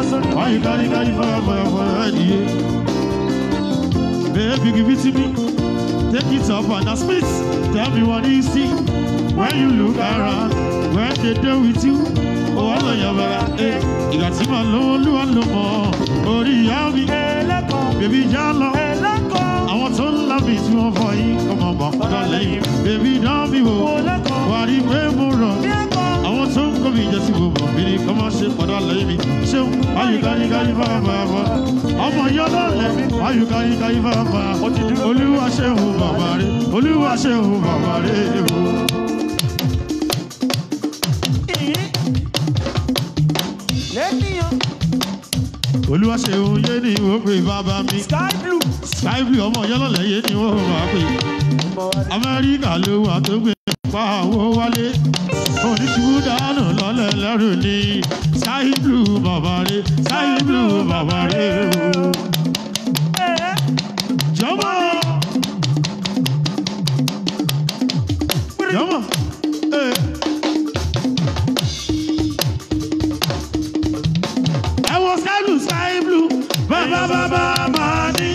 sórí. Why you carry carry fire fire fire yeah. Baby give it to me Take it up and now spit Tell me what you see When you look around When they do with you Oh I know your brother eh. Ìgbà tí màá lówó lúwa ló mọ̀ Orí ìyá mi ẹlẹ́kọ̀ọ́ Bébí já lọ ẹlẹ́kọ̀ọ́ Àwọn tó ń lábì tí wọ́n fọ yín Ọmọ bọ̀ padà lẹ́yìn Bébí dán mi wò ẹlẹ́kọ̀ọ́ Wà á rí pé mo rọ̀ ẹlẹ́kọ̀ọ́. àwọn tó ń kọ́ mi jẹ́ sí gbogbo mi ni kọ́ máa ṣe padà lẹ́yìn mi ṣéun ayùkáyíkáyí fáfáfá ọmọ yọ lọ́lẹ̀ ayùkáyíkáyí fáfá olúwa ṣéun bàbá rẹ̀ olúwa ṣéun bàbá rẹ̀ o. lẹ́nìyàn olúwa ṣéun yé ni wọ́n pè bàbá mi sky blue. sky blue ọmọ yọ lọ́lẹ̀ yé ni wọ́n máa pè amẹ́ríkà ló wà tó gbé pa owó wálé oníṣubú dànù lọ́lẹ̀ lẹ́rù ni sky blue bàbá rẹ̀ sky blue bàbá rẹ̀ o. Jọmọ. Jọmọ. Ee. Ẹ wo sky blue sky blue bàbá bàbá máa ní.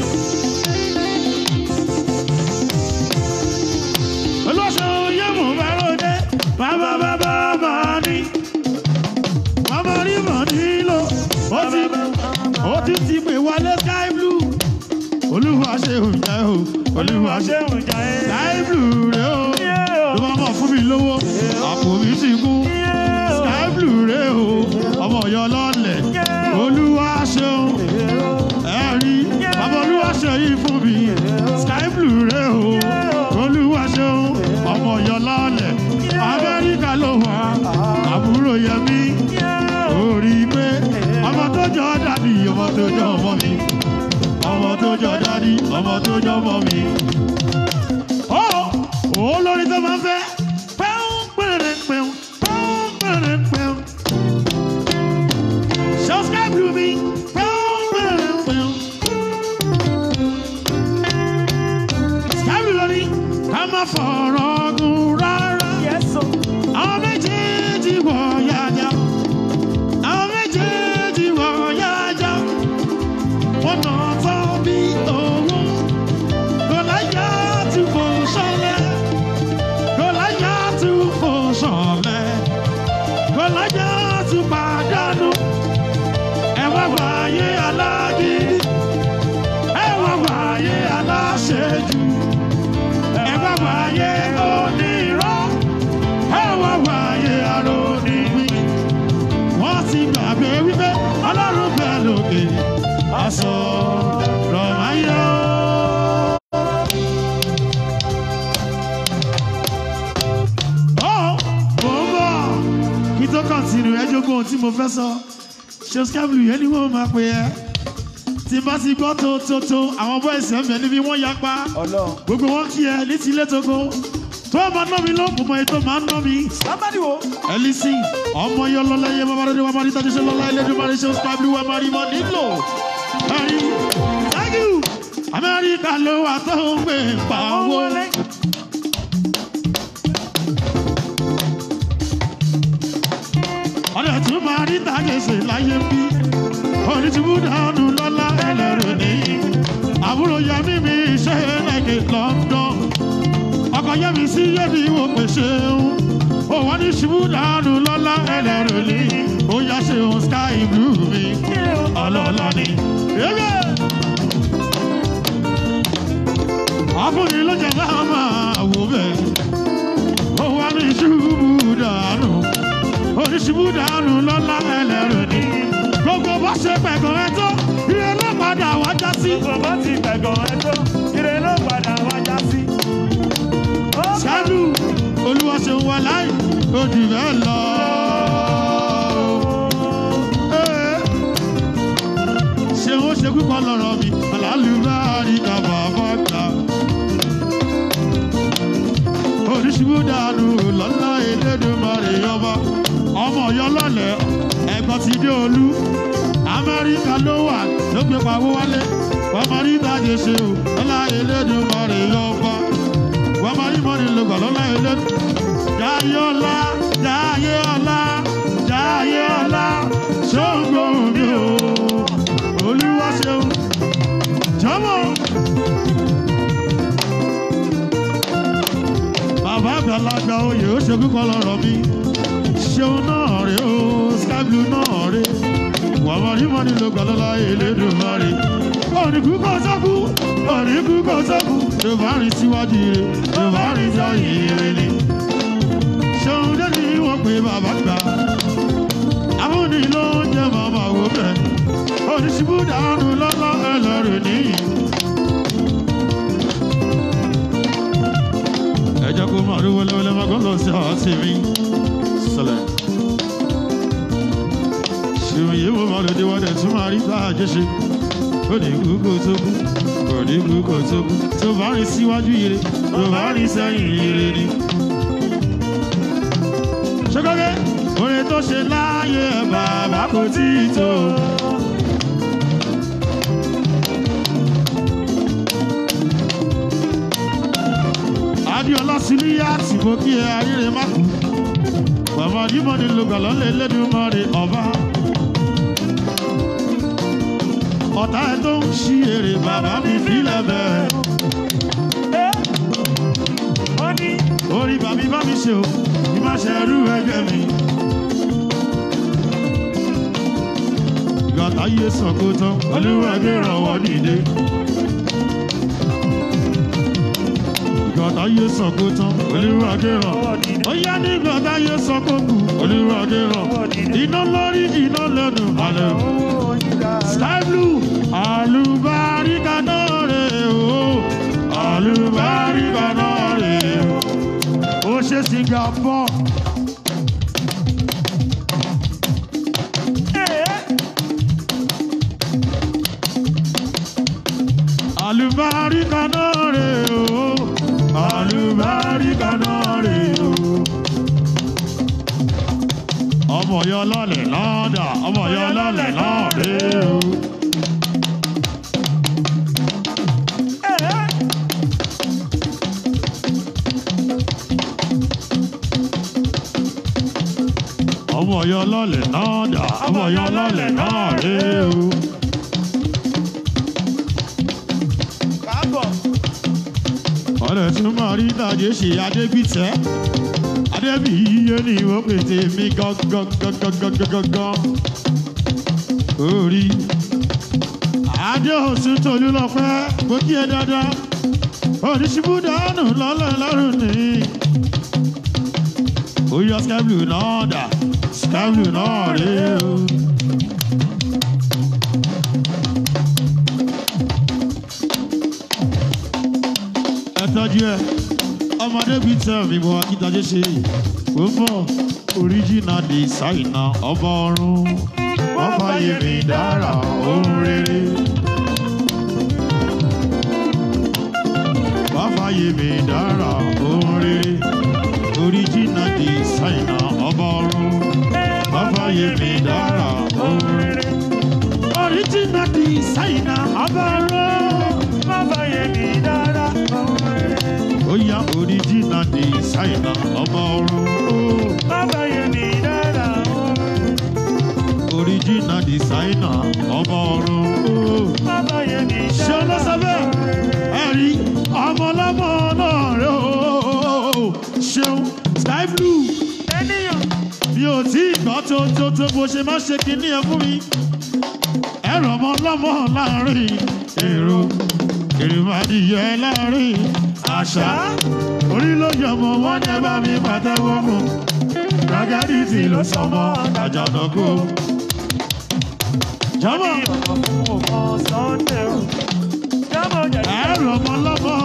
Olóṣù Yémù Báròdé bàbá bàbá máa ní. Bàbá rí mọ̀ nílò. Ó ti ó ti ti pè wálé sky blue. Olúwa ṣe òǹjà o. Olúwa ṣe ṣéun jà ẹ́. sky blue rẹ o. Ló máa mọ̀ fún mi lówó. Àpò mi ti kún. Sky blue rẹ o. Ọmọ Ọ̀yọ́ lọ́lẹ̀. Olúwa ṣeun. Ẹ rí. Bàbá Olúwa ṣe yìí fún mi. Sky blue rẹ o. Olúwa ṣeun. Ọmọ Ọ̀yọ́ lọ́lẹ̀. Amẹ́ríkà ló wà. Àbúrò Yẹmí. Orí pé ọmọ tó jọ dàbí ọmọ tó jọ ọmọ mi ọmọ tó jọ dádì ọmọ tó jọ ọmọ mi. ó ó lórí tó máa ń fẹ́. pẹ́ún pẹ́rẹ́ pẹ́ún pẹ́ún pẹ́rẹ́ pẹ́ún. subscribe to me. pẹ́ún pẹ́rẹ́ pẹ́ún. subscribe lórí ká má fọ̀rọ̀ gùn rárá. Yes, o. àwọn méjèèjì wọ̀ yájà. àwọn méjèèjì wọ̀ yájà wọ́n nà tán bí owó. Gòláyà ti fò sọ́lẹ̀. Gòláyà ti fò sọ́lẹ̀. Gòláyà ti pàdánù. Ẹ wá wáyé alágídí. Ẹ wá wáyé aláṣejù. Ẹ wá wáyé onírọ́. Ẹ wá wáyé aróníwí. Wọ́n ti gbàgbé wípé Ọlọ́run bẹ̀ lókè aṣọ rọ̀máyọ́. Ó mò ń bọ̀ kí tó kọ̀ǹtínú ẹ jogún ohun tí mo fẹ́ sọ. Ṣé Skábìlì yẹn ni wọ́n máa pè ẹ́? Tí n bá ti gbọ́ tó tó tó àwọn bọ́ìsì ẹ̀mẹ́ níbi wọ́n yapa. Ọlọ́run. Gbogbo wọn kí ẹ ní tilé tógo. Tó o máa ná mi ló kò mọ ètò máa ń ná mi. Sábàdì wo? Ẹlísìn ọmọ yọ lọ́lá yẹ bàbá rẹ̀ wà máa rí tọ́jú ṣe lọ́lá ẹlẹ́dùnmáà ṣe Skábìlì wà máa rí mọ́ nílò. Ẹ̀rí thank you Amẹ́ríkà ló wà tó ń gbé pa owó. ọ̀rẹ́ tún máa rí tàgẹ̀sẹ̀ láyé bí onítìbú dànù lọ́lá ẹlẹ́rù ní àbúrò yẹmí mi ṣe lẹ́kẹ̀ London ọkọ̀ yẹmí sí yẹ́bi wò pé ṣeun òwò ní ṣubú dànù lọ́lá ẹlẹ́rù ní ó yá ṣeun sky blue mi ọlọ́lá ni. Ewé! ọkùnrin ló jẹ bá máa wò bẹ́ẹ̀ ó wá ní ṣubú dànù oníṣubú dànù lọ́lá ẹlẹ́rù ni gbogbo bó ṣe pẹ̀gàn ẹ tó ire ló padà wá já sí. Bàbá ti gbẹ̀gàn ẹ tó, ire ló padà wá já sí. Ó ṣáájú olúwa ṣe wà láì odi bẹ́ẹ̀ lọ. Ee, ṣé ó ṣe púpọ̀ lọ́rọ̀ mi àlálùbáàrí ká bàbá gbà. oníṣubú dànù lọ́lá Elédùmarè ọba ọmọ Ọ̀yọ́ lọ́lẹ̀ ẹ̀gbọ́n ti dé olú Amẹ́ríkà ló wà ló gbé pawó wálé wọ́n máa rí ìdájọ́ ṣe o lọ́lá Elédùmarè ọba wọ́n máa rí mọ́ni lọ́gbà lọ́lá Elédùmarè. Jayé ọlá Jayé ọlá Jayé ọlá ṣó ń gbóhùn mi o. kọ́ lọ́rọ̀ mi ṣeun náà rè ó sky blue náà rè wà wá rí mọ́ni ló gbà lọ́la Elédùmarè òníkú kò sọ́kù òníkú kò sọ́kù tó bá rìn síwájú rè tó bá rìn sẹ́yìn rè ni ṣeun dẹ́ni wọ́n pe bàbá gbà àwọn ló ń jẹ́ màmá wò bẹ́ẹ̀ oníṣubú dànù lọ́lá ẹlẹ́rìí nìyí. ẹ jẹ́ kó máa rí wẹ́lẹ́wẹ́lẹ́ máa gbọ́n lọ sí àti mi sọlẹ̀. ṣèwọ̀n yìí mo máa lò dé wọ́dẹ̀ tún máa rí bá a jẹ́ ṣe. ó ní kú kó tó kú kò ní kú kó tó kú tó bá rìn síwájú ire tó bá rìn sẹ́yìn ire ni. ṣọ́kọ́kẹ́ orin tó ṣe láàyè ẹ̀ bàbá kò tí ì tó. adiola siliya tí mo kí ẹ ayére má kú bàbá dímọ̀ ní lùgàlọ́ lé lẹ́dùnmọ́rẹ́ ọba ọ̀tá ẹ tó ń ṣí èrè bàbá mi fílẹ̀ bẹ́ẹ̀ ó ní orí bàmí bá mi ṣe o bí má ṣe rú ẹgbẹ́ mi. gàtá yé sọ̀kò tán olúwẹ̀gbẹ́ ìrànwọ́ dìde. gàtá yé sọ̀kò tán olúwẹ̀gbẹ́ ìrànwọ́ dìde. ó yá ní gàtá yé sọ̀kò kù olúwẹ̀gbẹ́ ìrànwọ́ dìde. iná lórí iná lẹ́nu àlẹ́ o. owó yíga sky blue àlùbáríkà náà rè o àlùbáríkà náà rè o. ó ṣe singapore. àlùbáríkà náà rè o àlùbáríkà náà rè o. ọmọ yọ lọlẹ̀ lọ́dà ọmọ yọ lọlẹ̀ lọ́ọ̀rẹ́ o. ọmọ yọ lọlẹ̀ lọ́dà ọmọ yọ lọlẹ̀ lọ́ọ̀rẹ́ o. káàbọ̀ ọ̀rẹ́ tún máa rí ìdajì ṣe adébítẹ́ adébí yíyé ni ìwọ pété mi gangan orí adé òsùn tòlú lọ́pẹ́ kó kí ẹ dáadáa oníṣubú dànù lọ́lọ́ lọ́rùn ní. ó yọ sky blue náà dà sky blue náà rèé o. ẹ tọ́jú ẹ ọmọdé bíi tẹ́ mi bọ̀ akíntayé ṣe ó fọ́ original designer ọba ọ̀run wọ́n fàyè mi dára ohun rere. wọ́n fàyè mi dára ohun rere original designer ọba ọ̀run wọ́n fàyè mi dára ohun rere. original designer ọba ọ̀run má bàyè mi dára ọ̀hún rere. ó yá original designer ọba ọ̀run. Oh. má bàyè mi dára ọ̀hún rere. original designer ọba ọ̀run. má bàyè mi ṣé dára ọlọ́sọ bẹ́ẹ̀ ọ̀hún rere. ẹ rí ọmọlọ́mọ náà rẹ o ṣeun sky blue ènìyàn mi ò tí ì gbọ́ tó tó tó bó ṣe má ṣe kinní ẹ fún mi ẹ̀rọ ọmọlọ́mọ láàrin èrò èrìmàdìyẹ láàrin àṣà orí ló yọmọ wọn ní ẹ bá mi pàtẹ́wọ́ mọ́ ragadi ló sọmọ àjànàkú jọmọ ní ọ̀pọ̀ fún ọmọ sunday o. jábọ̀ jẹ̀ ẹ̀rọ ọmọlọ́mọ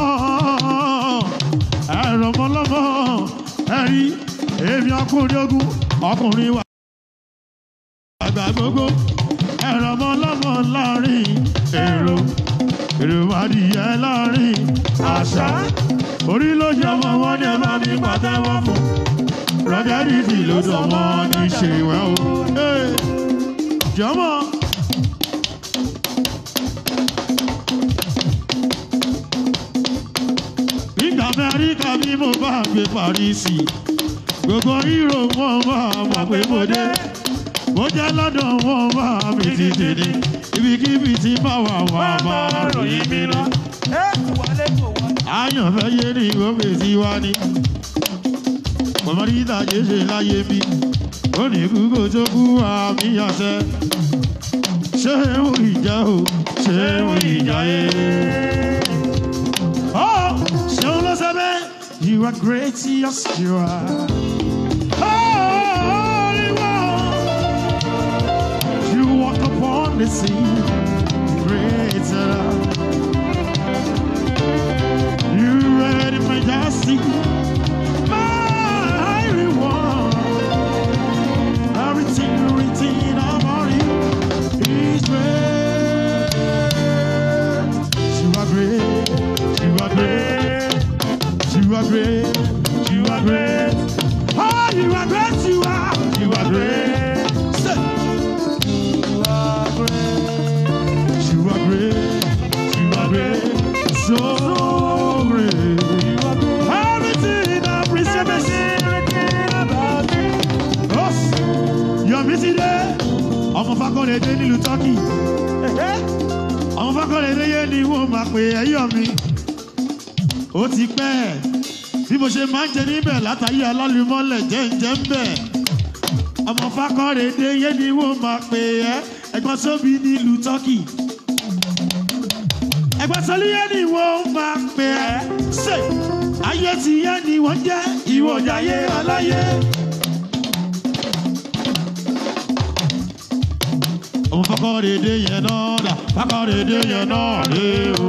ẹ̀rọ ọmọlọ́mọ ẹ̀rí èmi ọkùnrin ogun ọkùnrin wa àgbà gbogbo ẹ̀rọ ọmọlọ́mọ láàrin èrò èrò adìyẹ láàrin àṣà orí ló ṣe ọmọ wọn ní ẹ bá mi pàtẹ́wọ́ fún rọ́gẹ́dìtì ló sọmọ ní ṣèwẹ́ o Hey, jọmọ. nígbà amẹ́ríkà bí mo bá gbé parísì gbogbo hírò wọn máa mọ̀ pé mo dé mo jẹ́ lọ́dọ̀ wọn máa mi ti tèdè ibikíbi tí bá wà wà máa ròyìn mi lọ. ẹ wọlé kò wọlé. àyànfẹ́ yé ni ìwọ́pẹ̀ tí wá ní. ọmọ rí ìtàjẹ́ ṣe láyé bí ó ní kúkú tó kú àmì àṣẹ ṣé ń ìjà o ṣé ń ìjà yé. Oh, ṣé ń lọ sẹ́bẹ̀? You are great, yes you are. Holy One, you walk upon the sea, great love. You read in majesty, mighty one. Everything written about you is great. You are great. You are great. You are great. You are great. Oh, you are great. You are. You are great. Say. You are great. You are great. You are great. So great. Everything I appreciate. Everything about you. Yes. Yọ̀mí ti dé. Ọmọ Fakọ́lẹ̀ dé nílùú Tọ́kì. Ọmọ Fakọ́lẹ̀ dé yé ni wọ́n máa pè é Yọ̀mí. Ó ti pẹ́ ẹ̀. Bí mo ṣe máa ń jẹ níbẹ̀ látàyè alálùmọ́lẹ̀ jẹ́ ń jẹ́ ń bẹ̀. Ọmọ Fakọ́lẹ̀ dé yé ni wọ́n máa pè é. Ẹ̀gbọ́n sóbi nílùú Tọ́kì. Ẹ̀gbọ́n sọlí yé ni wọ́n máa pè é. Ṣé ayé ti yé ni wọ́n jẹ́ ìwọ̀jàyé aláyé? òun fọkọrẹdẹ yẹn náà dà fọkọrẹdẹ yẹn náà rè o.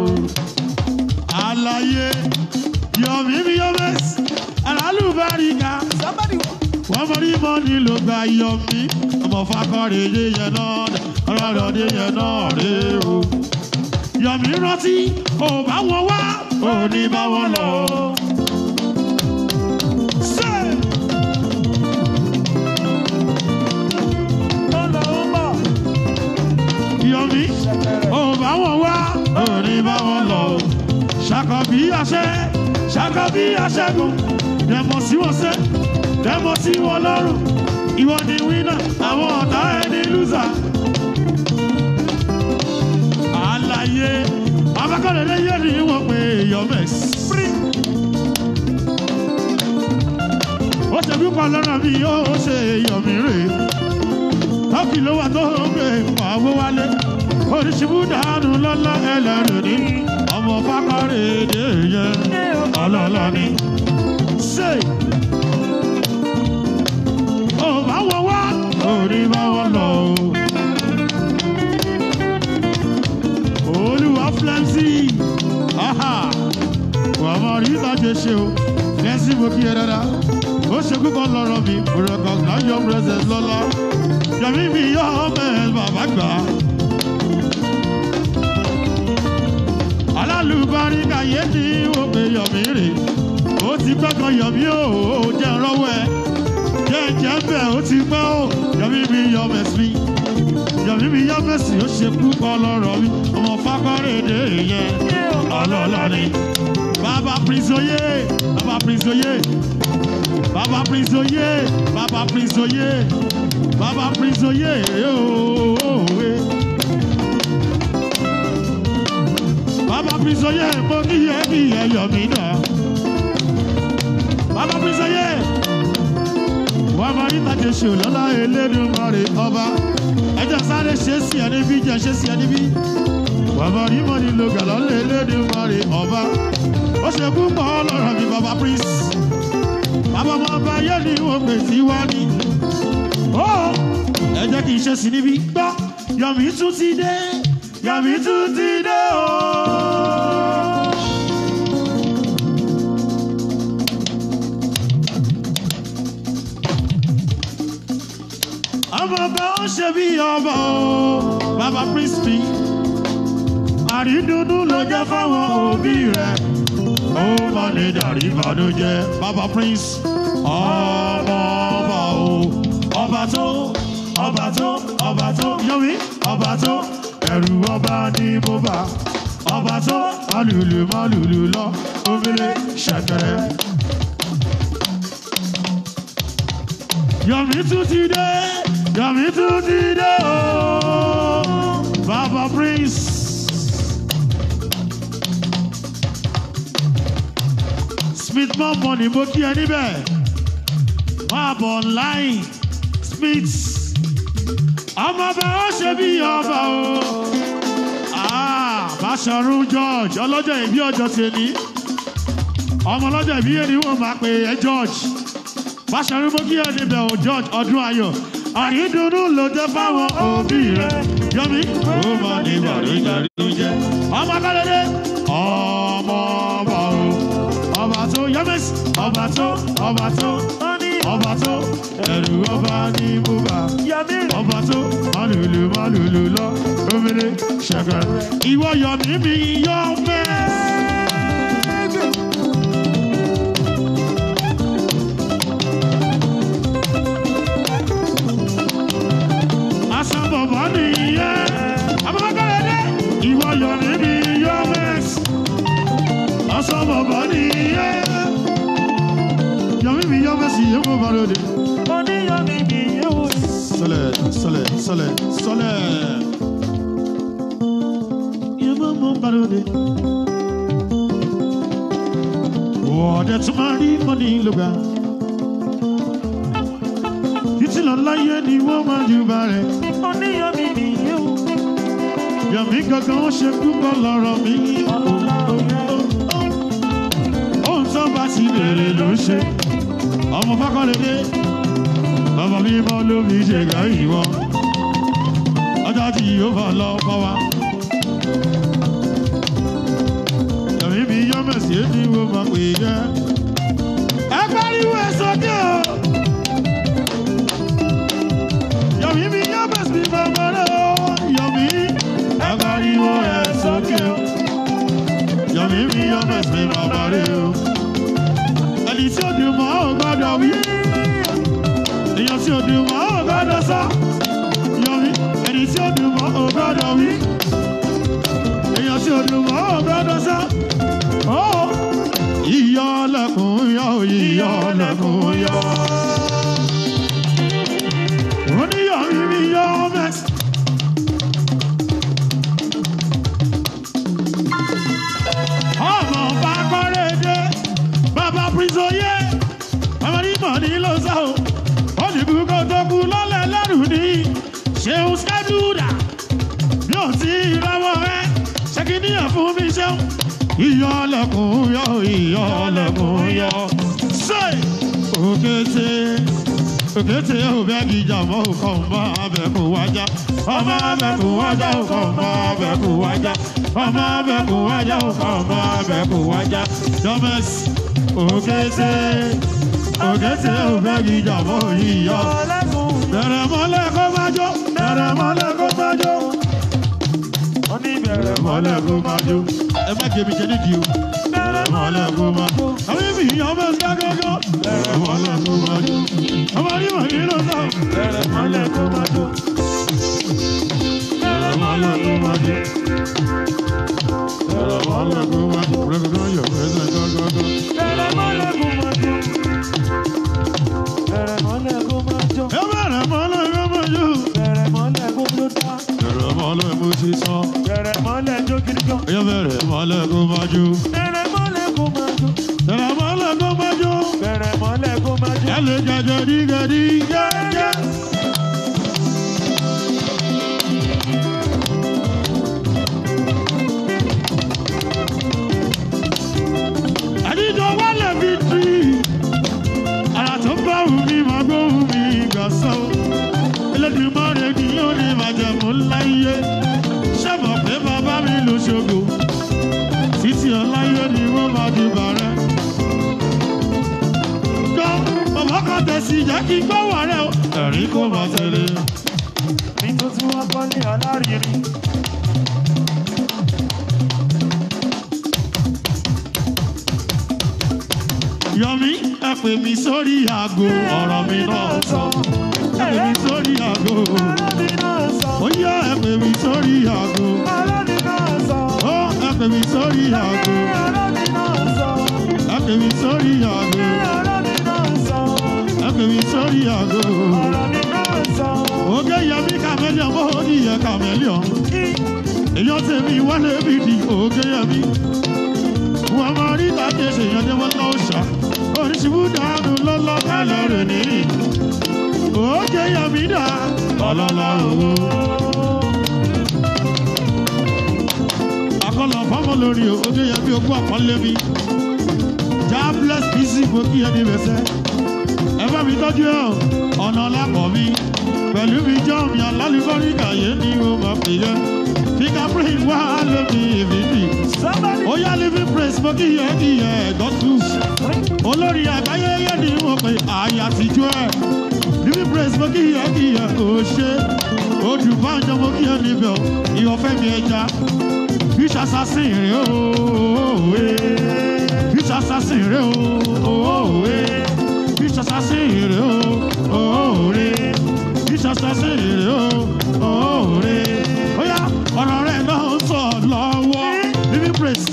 àlàyé yọmí mi yọmẹs alálùbáríkà wọn mọ ní mọ́ni ló gba yọmí ọmọ fọkọrẹdẹ yẹn náà dà ọlọ́dọ̀dẹ yẹn náà rè o. yọmí rántí ò bá wọn wá ò ní bá wọn lọ. Say! yọmí ò bá wọn wá ò ní bá wọn lọ o ṣàkọ bí àṣẹ ṣàkọ bí àṣẹgun dẹmọ sí wọn sẹ dẹmọ sí wọn lọrùn ìwọ ni wínà àwọn ọ̀tá ẹni lùzà. àlàyé abakọ̀lẹ́lẹ́ yé ni wọ́n pe yọmẹ́s. ó ṣe púpọ̀ lọ́nà bí yóò ṣe yọmí rè é tọ́kì ló wà tó ń gbé pàwó wálé oríṣiríṣi dànù lọ́lá ẹlẹ́rìí ní ọmọ fákọ́rẹ́ èdè yẹn ọlọ́lá ni. ṣe ò bá wọn wá orí bá wọn lọ o. olúwa fúlẹ́ǹsì wà á máa rí ìbàjẹ́ ṣe o fúlẹ́ǹsì mo kí ẹ dáadáa ó ṣe kúkọ lọ́rọ̀ mi mo recognize your presence lọ́lá yọ̀mí mi yọ ọmọ ẹ̀ bàbá gbà á. alálùbáríkà yé ni ó pe yọ̀mí rè ó ti pẹ́ kan yọ̀mí o ó jẹ́ rọ́wọ́ ẹ̀ jẹ́ jẹ́ bẹ́ẹ̀ ó ti pẹ́ o yọ̀mí mi yọ mẹ́sì yọ̀mí mi yọ mẹ́sì ó ṣe púpọ̀ lọ́rọ̀ mi ọmọ fákọ́rẹ́dẹ́ yẹn ọlọ́lá ni bàbá prinsoye bàbá prinsoye bàbá prinsoye bàbá prinsoye bàbá prinsoye ooo. Baba Prisoye, mo kí yẹ kí yẹ yọ mí náà. Baba Prisoye, wọ́n máa rí tàjẹ́ ṣe lọ́lá Elédùmarè ọba. Ẹjọ́ sáré ṣe sí ẹni bí jẹ́ ṣe sí ẹni bí. Wọ́n máa rí mọ́ni lo gàlọ́lẹ̀ Elédùmarè ọba. Ó ṣe púpọ̀ lọ́rọ̀ mi Baba Prince. Bàbá ọmọ ọba yẹ́ ni wọ́n pè sí wá ní. Ó ẹ jẹ́ kí n ṣe sí níbí. Gbọ́, Yọ̀mí tún ti dé. Yọ̀mí tún ti dé o. Ọmọ ọba ó ṣe bí ọba o, bàbá Prínsìpì. Àrídùnnú ló jẹ́ fáwọn òbí rẹ̀. Ó má lè dàrí ìbànújẹ́. Bàbá Prince, ọmọ ọba o, ọba tó, ọba tó, ọba tó, Yọ̀mí, ọba tó ẹrù ọba ní mo bá ọba tó alùlù mọ́lùlù lọ omele ṣẹ̀kẹ̀rẹ̀. Yọ̀mí tún ti dé Yọ̀mí tún ti dé o Baba Prince. Smith mọ́ mọ́ ni mo kí ẹ níbẹ̀ máa bọ̀ láì smith ọmọ ọba ó ṣe bí ọba o Ah, Báṣọ̀run George ọlọ́jọ́ ìbí ọjọ́ tèmi ọmọ ọlọ́jọ́ ìbí yẹn ni wọ́n máa pè é George Báṣọ̀run mo kí ẹ níbẹ̀ o George ọdún ayọ̀ àrídùnnú ló jẹ́ fáwọn òbí rẹ̀ yọmí ó máa ní bàrúdàrí jẹ́ ọmọ akọ́lẹ́dẹ́ ọmọ ọba o ọba tó yọmísì ọba tó ọba tó ọba tó ẹrù ọba ní bùbá ọba tó málùlù málùlù lọ omele ṣẹkẹ ìwọ yọmí mi yọ mẹ. asan bọ̀bọ̀ nìyẹn abọ́kọ́lẹ́dẹ́ ìwọ yọmí mi yọ mẹ. asan bọ̀bọ̀ nìyẹn yọmí mi yọ mẹ sí yẹn mo bá lóde. Sọlẹ̀ sọlẹ̀ sọlẹ̀ sọlẹ̀. Yẹn mo mo bá lóde. Wọ́ọ̀dẹ̀ tún máa rí mọ́ni lóga. Títí lọ láyé ni wọ́n máa ju bá rẹ̀. Yọ̀mí gangan ó ṣe púpọ̀ lọ́rọ̀ mi. Ohun tó bá ti bèrè ló ń ṣe. Ọmọ Fákọ́lẹ́dé. Bàbá mi mọ́ ló fi ṣe gà ìwọ. Ọjọ́ tí yóò fà lọ kọ́ wa. Yọ̀mí mi yọ́ mẹ̀sí èmi wo máa pè é. Ẹ pariwo ẹ sókè o. Yọ̀mí mi yọ́ mẹ̀sí bàbá rẹ̀ o. Yọ̀mí ẹ pariwo ẹ sókè o. Yọ̀mí mi yọ́ mẹ̀sí bàbá rẹ̀ o. Ẹni tí ó dùn mọ́ ò gbọ́dọ̀ wí èèyàn tí ó dùn mọ́ ò gbọ́dọ̀ sọ yọrí ẹni tí ó dùn mọ́ ò gbọ́dọ̀ wí èèyàn tí ó dùn mọ́ ò gbọ́dọ̀ sọ. ó yíyọ lẹkùn yọ yíyọ lẹkùn yọ. oníyọrí mi yọ mẹ́sì. ọmọ bá kọ́lé dé bàbá pírísọ̀yé bàbá ní mọ̀ ní ló sá o olùkú kó tó kú lọ́lẹ̀ lẹ́rù ní ṣeun skẹ́dúdà bí ó ti rọwọ́ rẹ ṣe kí níyàn fún mi ṣeun. iyọ̀ lẹ́kùn yọ iyọ̀ lẹ́kùn yọ. ṣe òkété òkété òbẹ́gi jàmọ́ òkò ọmọ abẹ́kùn wájà ọmọ abẹ́kùn wájà òkò ọmọ abẹ́kùn wájà ọmọ abẹ́kùn wájà òkò ọmọ abẹ́kùn wájà dọ́mẹ́sì òkété òkété òbẹ́gi jàmọ́ yíyọ. bẹ̀rẹ̀ mọ́lẹ̀ kó má jó bẹ̀rẹ̀ mọ́lẹ̀ kó má jó bẹ̀rẹ̀ mọ́lẹ̀ kó má jó. ẹ má jẹ̀bi jẹ́ nídìí o. bẹ̀rẹ̀ mọ́lẹ̀ kó má jó. àwọn ibi ìyá ọmọ ẹ̀sìn kákọ́kọ́. bẹ̀rẹ̀ mọ́lẹ̀ kó má jó. ọmọ onímọ̀ nínú náà. bẹ̀rẹ̀ mọ́lẹ̀ kó má jó. bẹ̀rẹ̀ mọ́lẹ̀ kó má jó. bẹ̀rẹ̀ mọ́lẹ̀ kó má jó. rẹ̀gùdọ̀ yọ̀ ẹ̀sẹ̀ kákọ́kọ́. ẹ bẹ̀rẹ̀ mọ́lẹ̀ kó má jó. bẹ̀rẹ̀ mọ́lẹ̀ mo ti sọ. ẹ bẹ̀rẹ̀ mọ́lẹ̀ kó má jó. bẹ̀rẹ̀ mọ́lẹ̀ kó má jó. ẹ lè jẹjẹ dígẹdí gẹ́gẹ́. àdìjọ wálé fi tì í. ara tó bá wù mí máa gbóhùn mi gbà sọ. Elédùmarè kì yóò ní màjẹ̀mú láyé. Ṣẹ́bọ̀ pé bàbá mi ló ṣogo. Títí ọláyé ni wọ́n máa di bàrẹ́. Gbọ́ bàbá kan tẹ̀sí jẹ́ kí gbọ́ wà rẹ̀ o. Ẹ̀rín kò máa tẹ̀lé. Yọ̀mí ẹ pè mí sórí aago ọ̀rọ̀ mi náà sọ. Ẹ pè mí sórí aago. Ó yá ẹ pè mí sórí aago. Ó ẹ pè mí sórí aago. Ẹ pè mí sórí aago. Ẹ pè mí sórí aago. Oge Yẹmí kàmẹ́líọ̀n bó o ní yẹ kàmẹ́líọ̀n. Èyàn tèmi wálé bí di oge Yẹmí. wọ́n máa rí tàbí ṣèyàn dé wọ́n lọ́wọ́ ṣá oníṣubú dànù lọ́lọ́ kálọ̀ rẹ̀ ní. òkè yọ̀mí dà ọlọ́lá owó. akọ́lọ̀ fọ́mọ lórí òkè yẹn bí ogún àpọ́nlé mi. jobless busy mo kí ẹni bẹ̀sẹ̀. ẹ bá mi tọ́jú ẹ̀ ọ̀nà lápọ̀ mi. pẹ̀lú mi jọ́ mi alálùbọ́rí kàyé ni mo máa pè é. fingerprint wá lómi ìbíbí. Somebody. ó yá living praise mo kí yẹ kí yẹ gọ́tù. olórí àgbáyé yẹ ni mo pè àyà àtijọ́ ẹ̀. living praise mo kí yẹ kí yẹ kò ṣe. odùbánjọ mo kí yẹ níbẹ̀ ìwọ̀fẹ́ mi ẹja. fish assassin rè ooo fish assassin rè ooo fish assassin rè ooo fish assassin rè ooo ó yá ọ̀rọ̀ rẹ̀ náà ń sọ lọ́wọ́ living praise.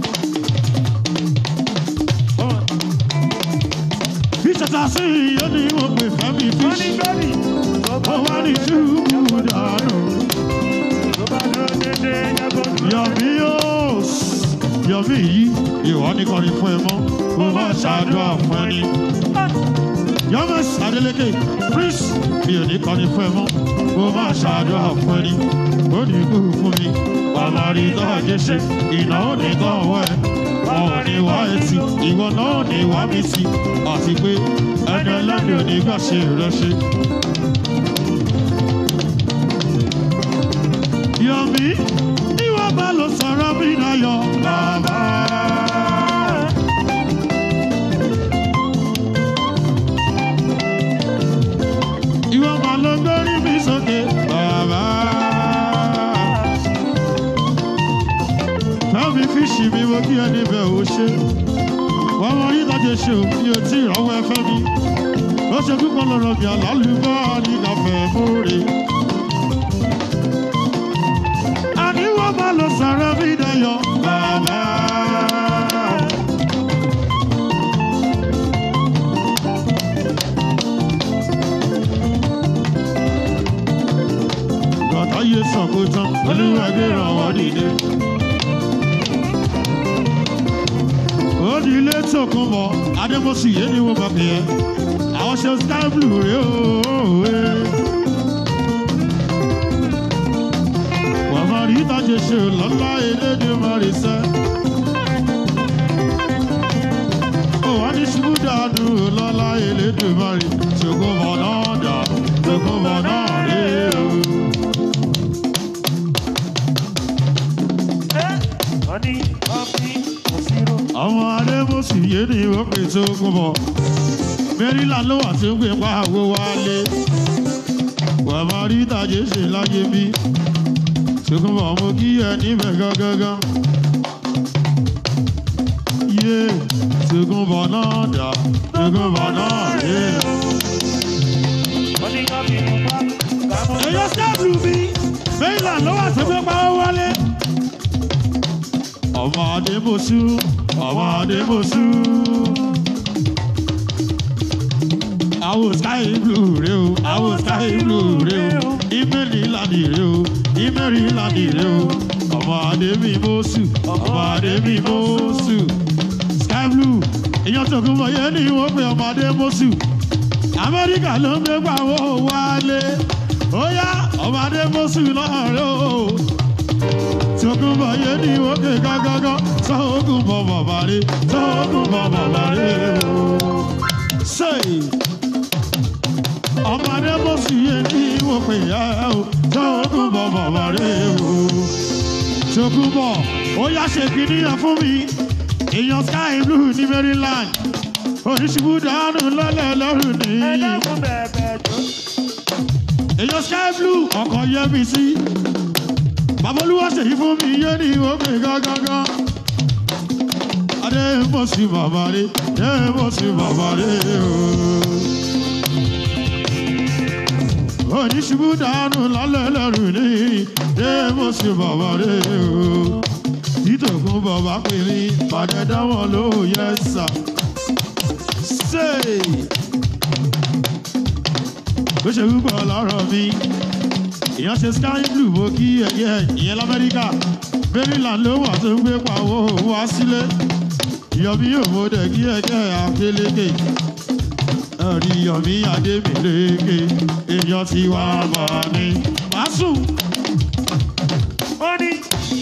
fish assassin yóò ní wọ́n pè fẹ́mi fish Money, baby. ó wá ní ṣubú dànù. Tó bá dúró dédé, yẹ kó dúró. yọ̀mí yóò yọ̀mí yìí ìwọ ní kọrin fún ẹ mọ́ mo máa ṣàdúrà fún ẹ ní. yọmọs adeleke prince mi ò ní kọrin fún ẹ mọ́ mo máa ṣàdúrà fún ẹ ní. ó ní kú fún mi wàhálà rí tọ́jú ṣe ìnáwó ní tọ́wọ́ ẹ wọn ò ní wá etí ìwọ náà ò ní wá mi sí àti pé ẹni ẹlẹ́ni ò ní gbà ṣe rẹ ṣe. yọ̀mí bí wọ́n bá lọ sọ̀rọ̀ mi láyọ̀ bàbá. ìwọ máa lọ gbórí mi sókè bàbá. Fẹ́mi fíṣì mi mo kí ẹni bẹ̀ ò ṣe. Wọ́n mọ rí ìtọ́jú ṣe ò fi etí ìrànwọ́ ẹ fẹ́ mi. Ó ṣe púpọ̀ lọ́rọ̀ bí àlálùbọ́ ní kàfẹ́ múre. Àní wọ́n máa lọ sọ̀rọ̀ mi dayọ̀ bàbá. Bàtà yé sọ̀kò tán, olúwa gbé ràn wọ́n dìde. Ó di ilé tòkun bọ̀, Adémọ́sì yé ni wọ́n bá pè é. Àwọn ṣe sky blue rèé ooo. Wọ́n máa rí ìtàjẹ ṣe lọ́lá elédè máa rí sẹ́. Ó wá ní ṣubú dànù lọ́lá elédè máa rí. Ṣògo bọ̀ náà dà, ṣògo bọ̀ náà rí o. Eh, money, coffee, kò sí ro. àwọn adébòsì yé ni wọ́n pè tó kún bọ̀ maryland ló wà tí ń gbé pa àgbo wálé wà má rí ìtàjẹ́ ṣe láyé bí tókùn bọ̀ mo kí ẹ níbẹ̀ gángan yé tókùn bọ̀ náà dà tókùn bọ̀ náà rè é. Money, coffee, pupa, kàmú. èyí sábìlù mi maryland ló wà tí ń gbé pa àgbo wálé. ọmọ adébòsù ọmọ adébòsù. àwọ̀ sky blue rè o àwọ̀ sky blue rè o ìmẹ̀lì ìlànà rè o ìmẹ̀lì ìlànà rè o ọmọ adébí mọ́sù ọmọ adébí mọ́sù sky blue èèyàn tó kún mọ̀ yẹn ní wọ́n pe ọmọ adé mọ́sù amẹ́ríkà ló ń gbé pàwọ́ wálé ó yá ọmọ adé mọ́sù náà rè o tókùn bọ̀ yé ní òkè gágágá sọ́kùn bọ̀ bàbá rẹ̀ sọ́kùn bọ̀ bàbá rẹ̀ o. Say, ọmọdé bó sì yé ní òkè yá o sọ́kùn bọ̀ bàbá rẹ̀ o. tókùn bọ̀ ó yá ṣe kìíní yẹn fún mi èèyàn sky blue ní Maryland oníṣubú dànù lọ́lẹ̀ lọ́rùn ní. Ẹ dákun bẹ̀bẹ̀ jọ. èèyàn sky blue ọkọ̀ yẹ mi sí bàbá olúwa ṣèyí fún mi yé ní òkè gángan. adé mo sì bàbá rẹ adé mo sì bàbá rẹ o. oníṣubú dànù lálẹ́ lẹ́rù ní adé mo sì bàbá rẹ o. títòkùn bàbá pè mí pàdé dáwọn ló yẹ sà. Say. bó ṣe wúpọ̀ lọ́rọ̀ mi èèyàn ṣe sky blue mo kí ẹyẹ ìyẹn lamẹ́ríkà maryland ló wà tó ń gbé pawó wá sílé yọmí òmòdè kí ẹgẹ́ akélékè ẹ̀rí yọmí adémìlékè èèyàn ti wá bọ̀ ni. màásù ó ní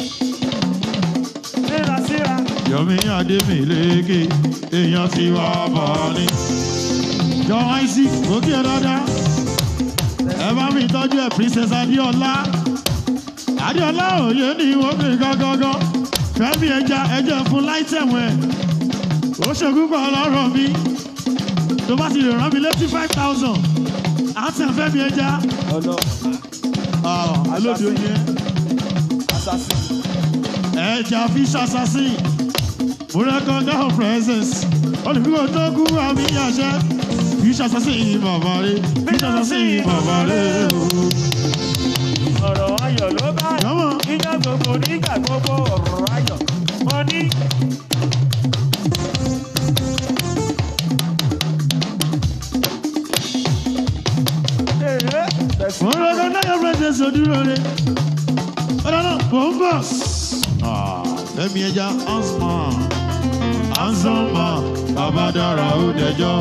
síra síra yọmí adémìlékè èèyàn ti wá bọ̀ ni. jọ isaac òkè dáadáa ẹ bá mi tọ́jú ẹ̀ princess adéọlá adéọlá òye ni wọ́n fi gángan fẹ́mi ẹja ẹjẹ fún láìtẹ̀mù ẹ̀ ó ṣègùn pọ̀ lọ́rọ̀ mi tó bá ti lè rán mi létí five thousand àtẹ̀ fẹ́mi ẹja ọ̀nà alóde oyin assassin ẹja fish assassin mo recognize her presence olùfikò tó kú àmì àṣẹ fish assassin bàbá rẹ fish assassin bàbá rẹ o. ọ̀rọ̀ ayọ̀ ló bá Yọ́mọ̀. ìjọ gbogbo nígbà gbogbo ọ̀rọ̀ ayọ̀ mo ní. Èhé, bẹ̀sí. mo recognize her presence odúró rẹ ọ̀dọ́ náà mò ń bọ̀. fẹ́mi ẹja hansman hansman bàbá dára ó dẹjọ́.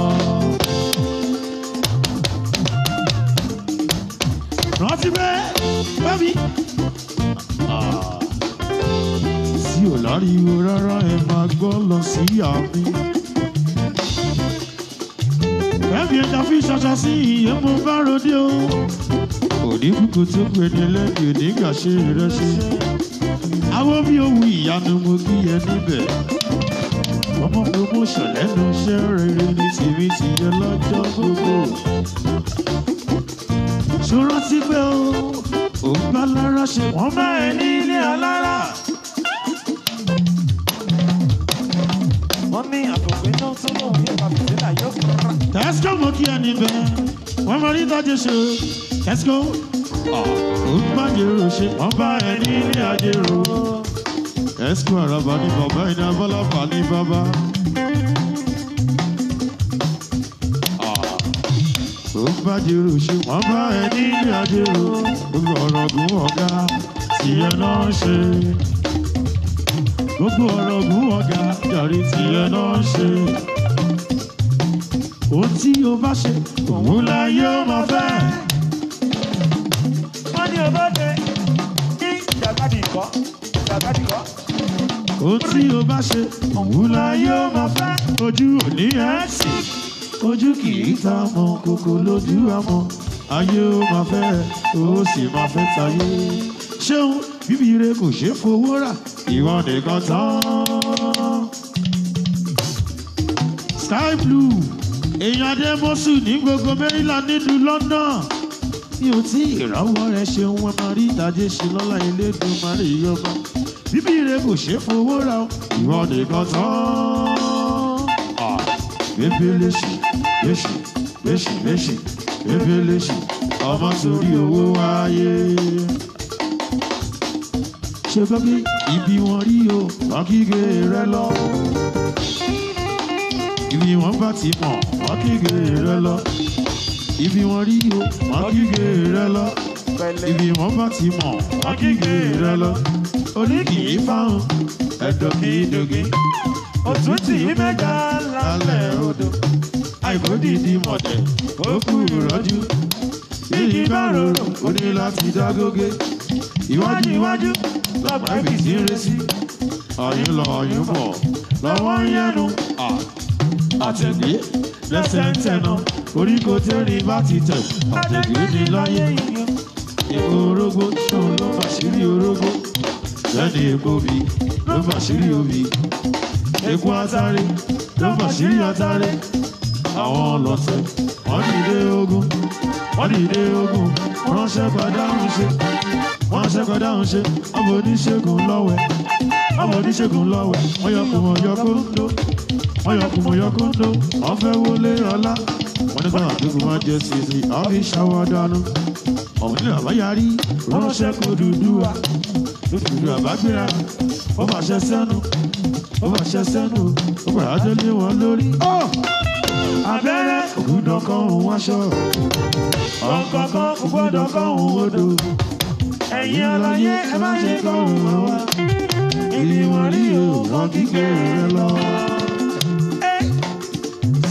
rántí bẹ́ẹ̀ fẹ́mi. tí ò láriwo rárá ẹ máa gbọ́ lọ sí àmì. fẹ́mi ẹja fi ṣaṣa sí ìyẹn mo bá ròde o. òní kúkú tó pè ní lẹ́bi òní gbà ṣe rẹ ṣe. àwọn bí ohun ìyanu mo kí ẹ níbẹ̀. ọmọ promotion lẹ́nu iṣẹ́ rere ní tèmi ti yẹ lọ́jọ́ gbogbo. ṣòro ti pé o ò ń bá lára ṣe wọ́n bá ẹ ní ilé alára. wọ́n ní àtòpé náà tó lóun ní pàpìtẹ́là yóò kọ́ra. Tesco mo kí ẹni bẹ́ẹ̀ wọ́n mọ níta jẹ ṣe Tesco ó ń bá jèrò ṣe wọ́n bá ẹ ní ilé ajérò. Tesco àràbà ní bàbá iná bọ́lábà ní bàbá. ó ń bá jèrò ṣe wọ́n bá ẹ ní ilé ajérò. gbogbo ọ̀rọ̀ gùn ọ̀gá tìyẹ náà ṣe. gbogbo ọ̀rọ̀ gùn ọ̀gá jàre tìyẹ náà ṣe ohun tí o bá ṣe òun la yóò máa fẹ́. wọ́n ní ọbọ̀dé ní ìjàkadì kọ́ ìjàkadì kọ́. ohun tí o bá ṣe òun la yóò máa fẹ́. ojú òní ẹ̀ sì ojú kì í ta mọ kókó lójú àmọ́ ayé ó máa fẹ́ ó sì máa fẹ́ tayé. ṣéun bíbí ire kò ṣeé fowó rà ìwọ nìkan tán. sky blue èèyàn adémọ́sù ní gbogbo maryland nílùú london mi ò tí ìrànwọ́ rẹ ṣeun wọn máa rí ìdájé ṣe lọ́la ilédùn máa rí yọba bíbí rẹ kò ṣeé fowó ra o ìwọ nìkan tán. Ah, bébé léṣì léṣì léṣì léṣì bébé léṣì ọmọ sórí owó wáyé. ṣe gbọ́ pé ibi wọn rí o wọn kígbe rẹ lọ ibi wọn bá ti mọ̀ wọn kígbe rẹ lọ ibi wọn rí o wọn kígbe rẹ lọ pẹ̀lẹ́ ibi wọn bá ti mọ̀ wọn kígbe rẹ lọ orí kì í fáwọn ẹ̀dọ̀ kì í doge òtún tì í mẹ́ta lálẹ́ odò. àìkú dìdí mọ̀tẹ̀ ó kú ìrọ́jú iyì bá rorò ó ní láti dágógé iwájú iwájú lọ́gbà ibi tí ń resí ọ̀yún lọ ọ̀yún bọ̀ lọ́wọ́ ń yẹnu àtẹ̀gbé lẹ́sẹ̀ ń tẹ̀nà orí kò tẹ́rì bá ti tẹ̀ àtẹ̀gbé ní láyé yìí èpo orógbó ṣòun ló bàṣírí orógbó lẹ́ni èpo bí ló bàṣírí obì èpo atare ló bàṣírí atare àwọn ọlọ́tẹ̀ wọ́n dìde ogun wọ́n dìde ogun wọ́n ránṣẹ́ padà ń ṣe wọ́n ránṣẹ́ padà ń ṣe ọmọ oníṣègùn lọ́wẹ̀ ọmọ oníṣègùn lọ́wẹ̀ wọ́n yọ kùn wọ́n yọ kóńdó wọ́n yọ kùn wọ́n yọ kóńdó wọ́n fẹ́ wọlé ọlá wọ́n ní káwọn àdúgbò máa jẹ sísì àwọn fi ṣàwọ́ dànù ọ̀hún ní àbáyárí ránṣẹ́ kó dúdú wa dúdú àbágbéra ó fàṣẹ sẹ́nu ó fàṣẹ sẹ́nu ó padà délé wọn lórí. abẹ́rẹ́ ògùdọ̀ kan òun aṣọ ọ̀kọ̀ọ̀kan ògbọ́dọ̀ kan òun odò ẹ̀yin aláyé ẹ má ṣe kọ́ òun wá wá ibi wọn rí o wọn kíkẹ́ rẹ lọ.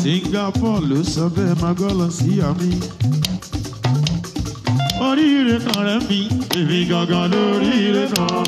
Singapore ló sọ bẹ́ẹ̀ máa gbọ́ lọ sí àmì. Oríire kan rẹ̀ mi, èmi gangan lóríire kan.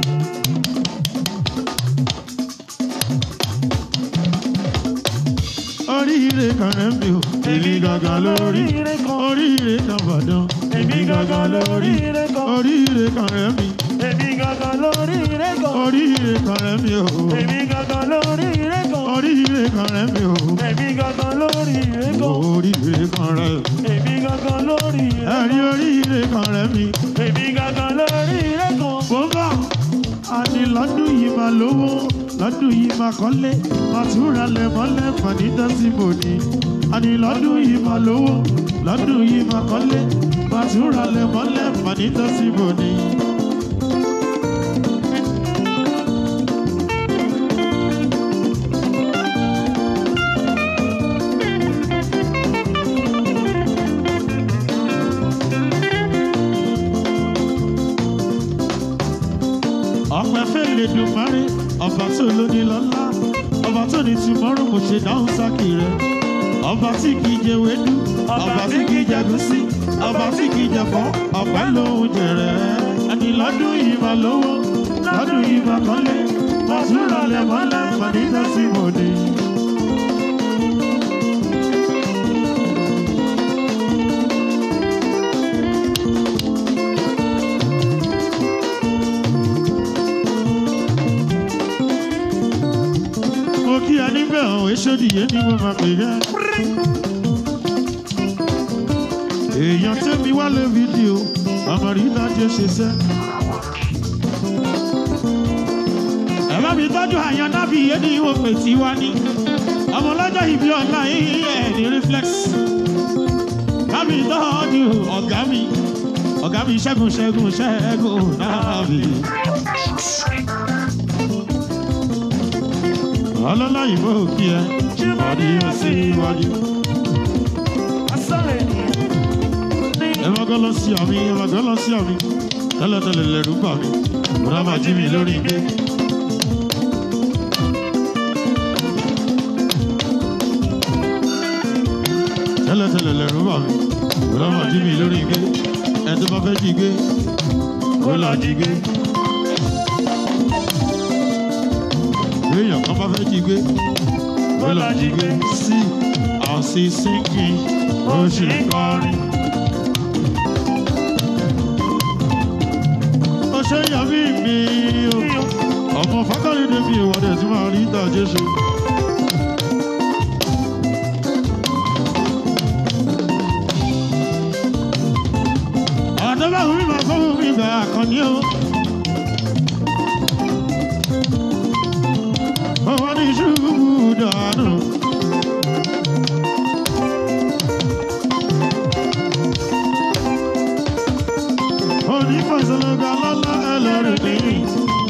Oríire kan rẹ̀ mi o, èmi gangan lórí. Oríire kan. Oríire kan bàdàn, Èmi gangan lóríire kan. Oríire kan rẹ̀ mi, Èmi gangan lóríire kan. oríire kan rẹ̀ mi o. Èmi gangan lóríire kan. Oríire kan rẹ̀ mi o. Èmi gangan lóríire kan. Oríire kan rẹ̀ mi. Èmi gangan lóríire kan. Ẹ̀rí oríire kan rẹ̀ mi. Èmi gangan lóríire kan. Mo bá àní lọ́dún yìí máa lówó, lọ́dún yìí máa kọ́lé, máa túra lẹ̀ mọ́lẹ̀ pàdé dọ́sí bò ní. Àní lọ́dún yìí máa lówó, lọ́dún yìí máa kọ́lé, máa túra lẹ̀ mọ́lẹ̀ pàdé dọ́sí bò ní. ọpẹ́ fẹlẹ dùnmárì ọba tó lóní lọ́lá ọba tó ní tìmọrùn kò ṣe dáhùn sákì rẹ ọba tí kì í jẹ wédú ọba tí kì í jẹ gúsí ọba tí kì í jẹ fọ ọpẹ́ lòún jẹrẹ ẹni lọ́dún yìí máa lówó lọ́dún yìí máa kọ́lé máa tún rọlẹ̀ mọ́lẹ̀ pàdé tẹsí mòdì. mo kí a níbẹ̀ ọ̀hún èsòdìyẹ ni mo máa pè é. èèyàn tẹ́mi wá lé fídíò ọmọ rí dájọ́ ṣe sẹ́. ẹ bá mi tọ́jú àyàn nábì yé ni mo pè tí wá ní. ọmọ ọlọ́jọ́ ìbí ọ̀la yìí ẹ̀ ní reflex. bá mi tọ́jú ọ̀gá mi ọ̀gá mi ṣẹ́gun ṣẹ́gun ṣẹ́gun nábì. ọlọ́lá ìbò kí ẹ ọdí yóò sí iwájú. Asọ́rọ̀ ènìyàn. ẹ má gbọ́ lọ sí àmì ẹ má gbọ́ lọ sí àmì tẹ́lẹ̀tẹ́lẹ̀ lẹ́rú bà mí bùrọ̀ máa jí mi lórí gbé. tẹ́lẹ̀tẹ́lẹ̀ lẹ́rú bà mí bùrọ̀ máa jí mi lórí gbé. ẹ tó bá fẹ́ jí gbé kó lọ jí gbé. èèyàn kan bá fẹ́ jí gbé kó lọ jí gbé. sí àṣì sínkì ó sì ń kọrin. ó ṣe yà mí mi o ọmọ fákàlì débi ìwọ́dẹ̀ tí máa rí ìdá jésù. àdébà wí máa fọ́ mi bẹ̀ àkànní o. Ọwọ́ ní ṣubú dànù. Onífàṣẹ́lẹ́gà lọ́lá ẹlẹ́rìí nìyí.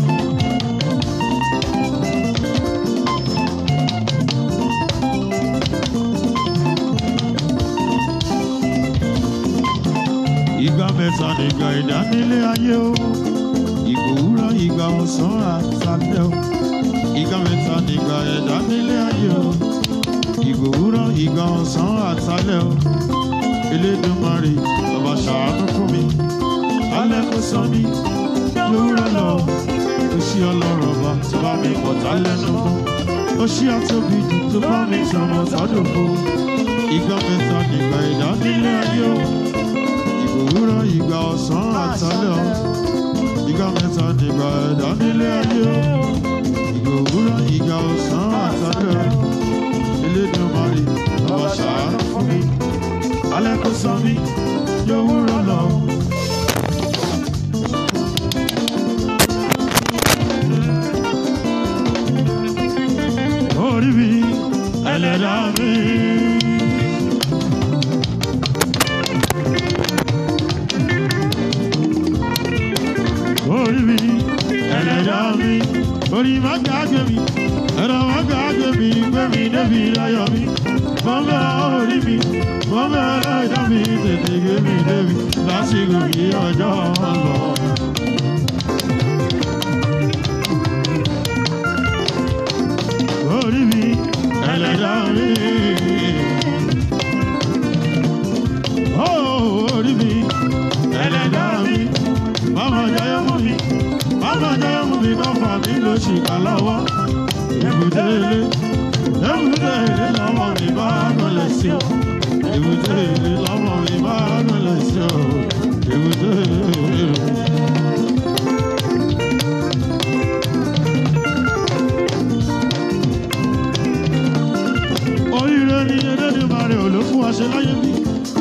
Ìgbà mẹ́ta nìgbà ìdánilé ayé o. Ìgbà òwúrọ̀ ìgbà ọ̀sán àtàlẹ́ o. Ìgbà mẹ́ta nìgbà ìdánilé ayé o. Ìgbà òwúrọ̀ ìgbà ọ̀sán àtàlẹ́ o. Elédùmarè ọba ṣàánú fún mi. Alẹ́ kò sọ mí lówùrọ̀ lọ. Ó ṣí ọlọ́run ọba tó bá mi pọ̀tá lẹ́nu mọ́. Ó ṣí àtòbí jù tó bá mi sọ̀rọ̀ sọ́dọ̀ fún. Ìgbà mẹ́ta nìgbà ìdánilé ayé o ìgbà òwúrọ̀ ìgbà ọ̀sán àtàlẹ́ ọ̀ ìgbà mẹ́ta nígbà ẹ̀dá nílé ayé ọ̀ ìgbà òwúrọ̀ ìgbà ọ̀sán àtàlẹ́ ọ̀ Elédùmarè ọba ṣàánú fún mi alẹ́ kò sọ mí yóò wúrọ̀ lọ. orí mi ẹlẹ́dàá mi. orí mi ẹlẹ́dàá mi orí má gbàgbé mi ẹ̀rọ má gbàgbé mi gbé mi débi ayọ̀ mi mọ́mọ́ orí mi mọ́mọ́ ẹlẹ́dàá mi tètè gbé mi débi lásìkò yìí ọjọ́ lọ. orí mi ẹlẹ́dàá mi. mú mi. Ọmọ jẹ́ mú mi kọ́ fà mí ló ṣì kà lọ́wọ́. Èbúté ilé, èbúté ilé lọ́mọ mi bá gúnlẹ̀ sí o. Èbúté ilé lọ́mọ mi bá gúnlẹ̀ sí o. Èbúté ilé. Oríire ni Elédùmarè ò ló fún wa ṣe láyé mi.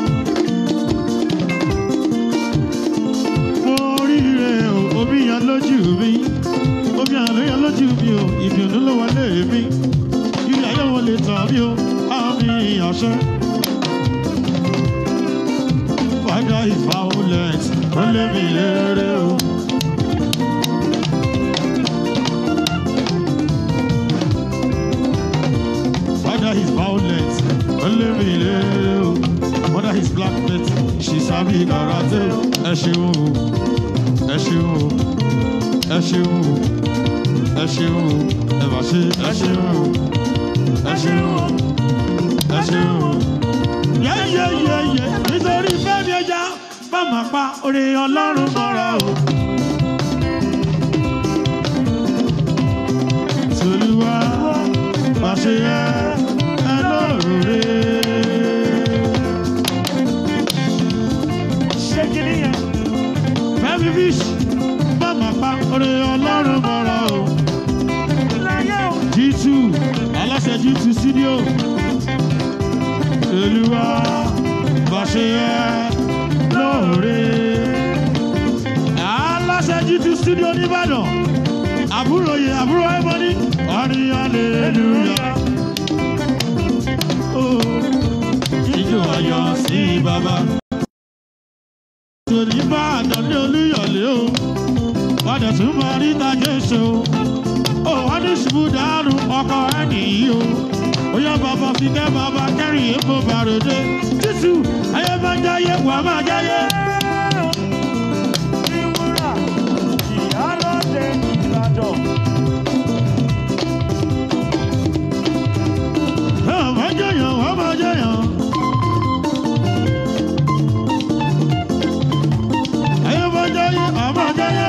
Mo oríire o, omi yan lójú mi. Omi àlọ́ yan lójú mi o, ìdùnnú ló wọlé mi. Ilé ayé wọn lè tàn mí o, àmì àṣẹ. Father is violent, ó lé mi léré o. Father is violent, ó lé mi léré o. Mother is black belt, she sabi karate o. Ẹ ṣeun o, ẹ ṣeun o, ẹ ṣeun o, ẹ ṣeun o, ẹ bá ṣe ẹ ṣeun o, ẹ ṣeun o, ẹ ṣeun o. Yẹ́yẹ́yẹ́yẹ́ nítorí fẹ́mi ẹja bá máa pa orí ọlọ́run mọ́ra o. Tolúwa bá ṣe yẹ ẹ lóore. Ṣé kí ni yẹn? Fẹ́mi fish bá máa pa orí ọlọ́run mọ́ra o. Láyé o. G2 aláṣẹ G2 studio. Olúwa bá ṣe yẹ lóore. Aláṣẹ G2 studio nìbàdàn. Àbúrò yẹ àbúrò ẹ̀mọ́ni. Ọ̀rìn hallelujah. Oh, Ijó ayọ̀ sí bàbá. Tòní bá àdàlẹ́ olúyọ̀lé o. Padà tún máa rí tajé ṣe o ó wá ní ṣubú dànù ọkọ ẹ nìyí o ó yá bàbá fi kẹ́ bàbá kẹ́rì èèpo bàròdé títù ayé máa jáyé wà máa jáyé. Ìwúrà ìyálóde Ìbàdàn. ẹ máa jẹyàn wà máa jẹyàn. ayé máa jáyé wà máa jáyé.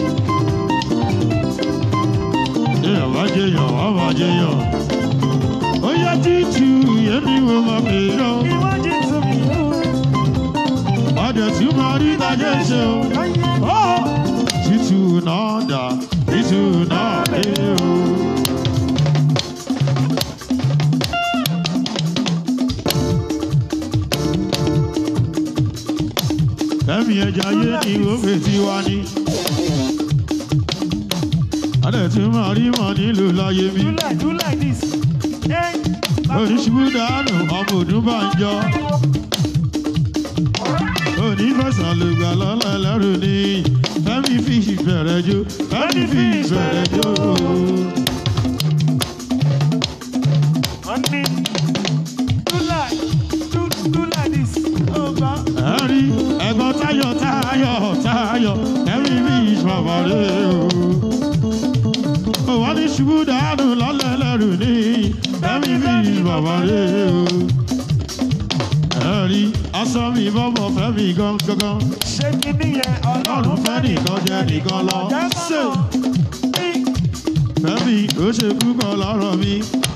ẹ máa jẹyàn wà máa jẹyàn. ó yá títù yẹn ni mo máa pè é lọ. Ìwádìí tún mi yóò. Ọdẹ tí mo rí tajé ṣe o. Ó títù náà dà, títù náà dé o. Fẹ́mi ẹja yé ni òfè tí wá ní. Ọdẹ tí mo rí mọ̀ nílùú láyé mi. Do like do like this. Hey, Oníṣubú dànù ọmọ òdún bá ń jọ. Onífẹ̀sán ló gbà lọ́lá lẹ́rù ni. Fẹ́mi fi ìbẹ̀rẹ̀ jó. Fẹ́mi fi ìbẹ̀rẹ̀ jó. honey. Do like do do like this. Oh, God. Ẹ̀rí ẹ̀gbọ́n táyọ̀ táyọ̀ táyọ̀. Fẹ́mi fi ìṣọ̀bọ̀ rẹ̀ o. Òwò ní ṣubú dànù lọ́lá lẹ́rù ni. Fẹ́mi fi ìṣọ̀bọ̀ rẹ̀ o. Ẹ̀rí aṣọ mi bọ́bọ̀ Fẹ́mi gangan. Ṣé kí ni yẹn? Ọlọ́run fẹ́ nìkan jẹ́ nìkan lọ. Jẹ́ Ṣé kọ́kọ́. Ní Fẹ́mi ó ṣe púpọ̀ lọ́rọ̀ mi.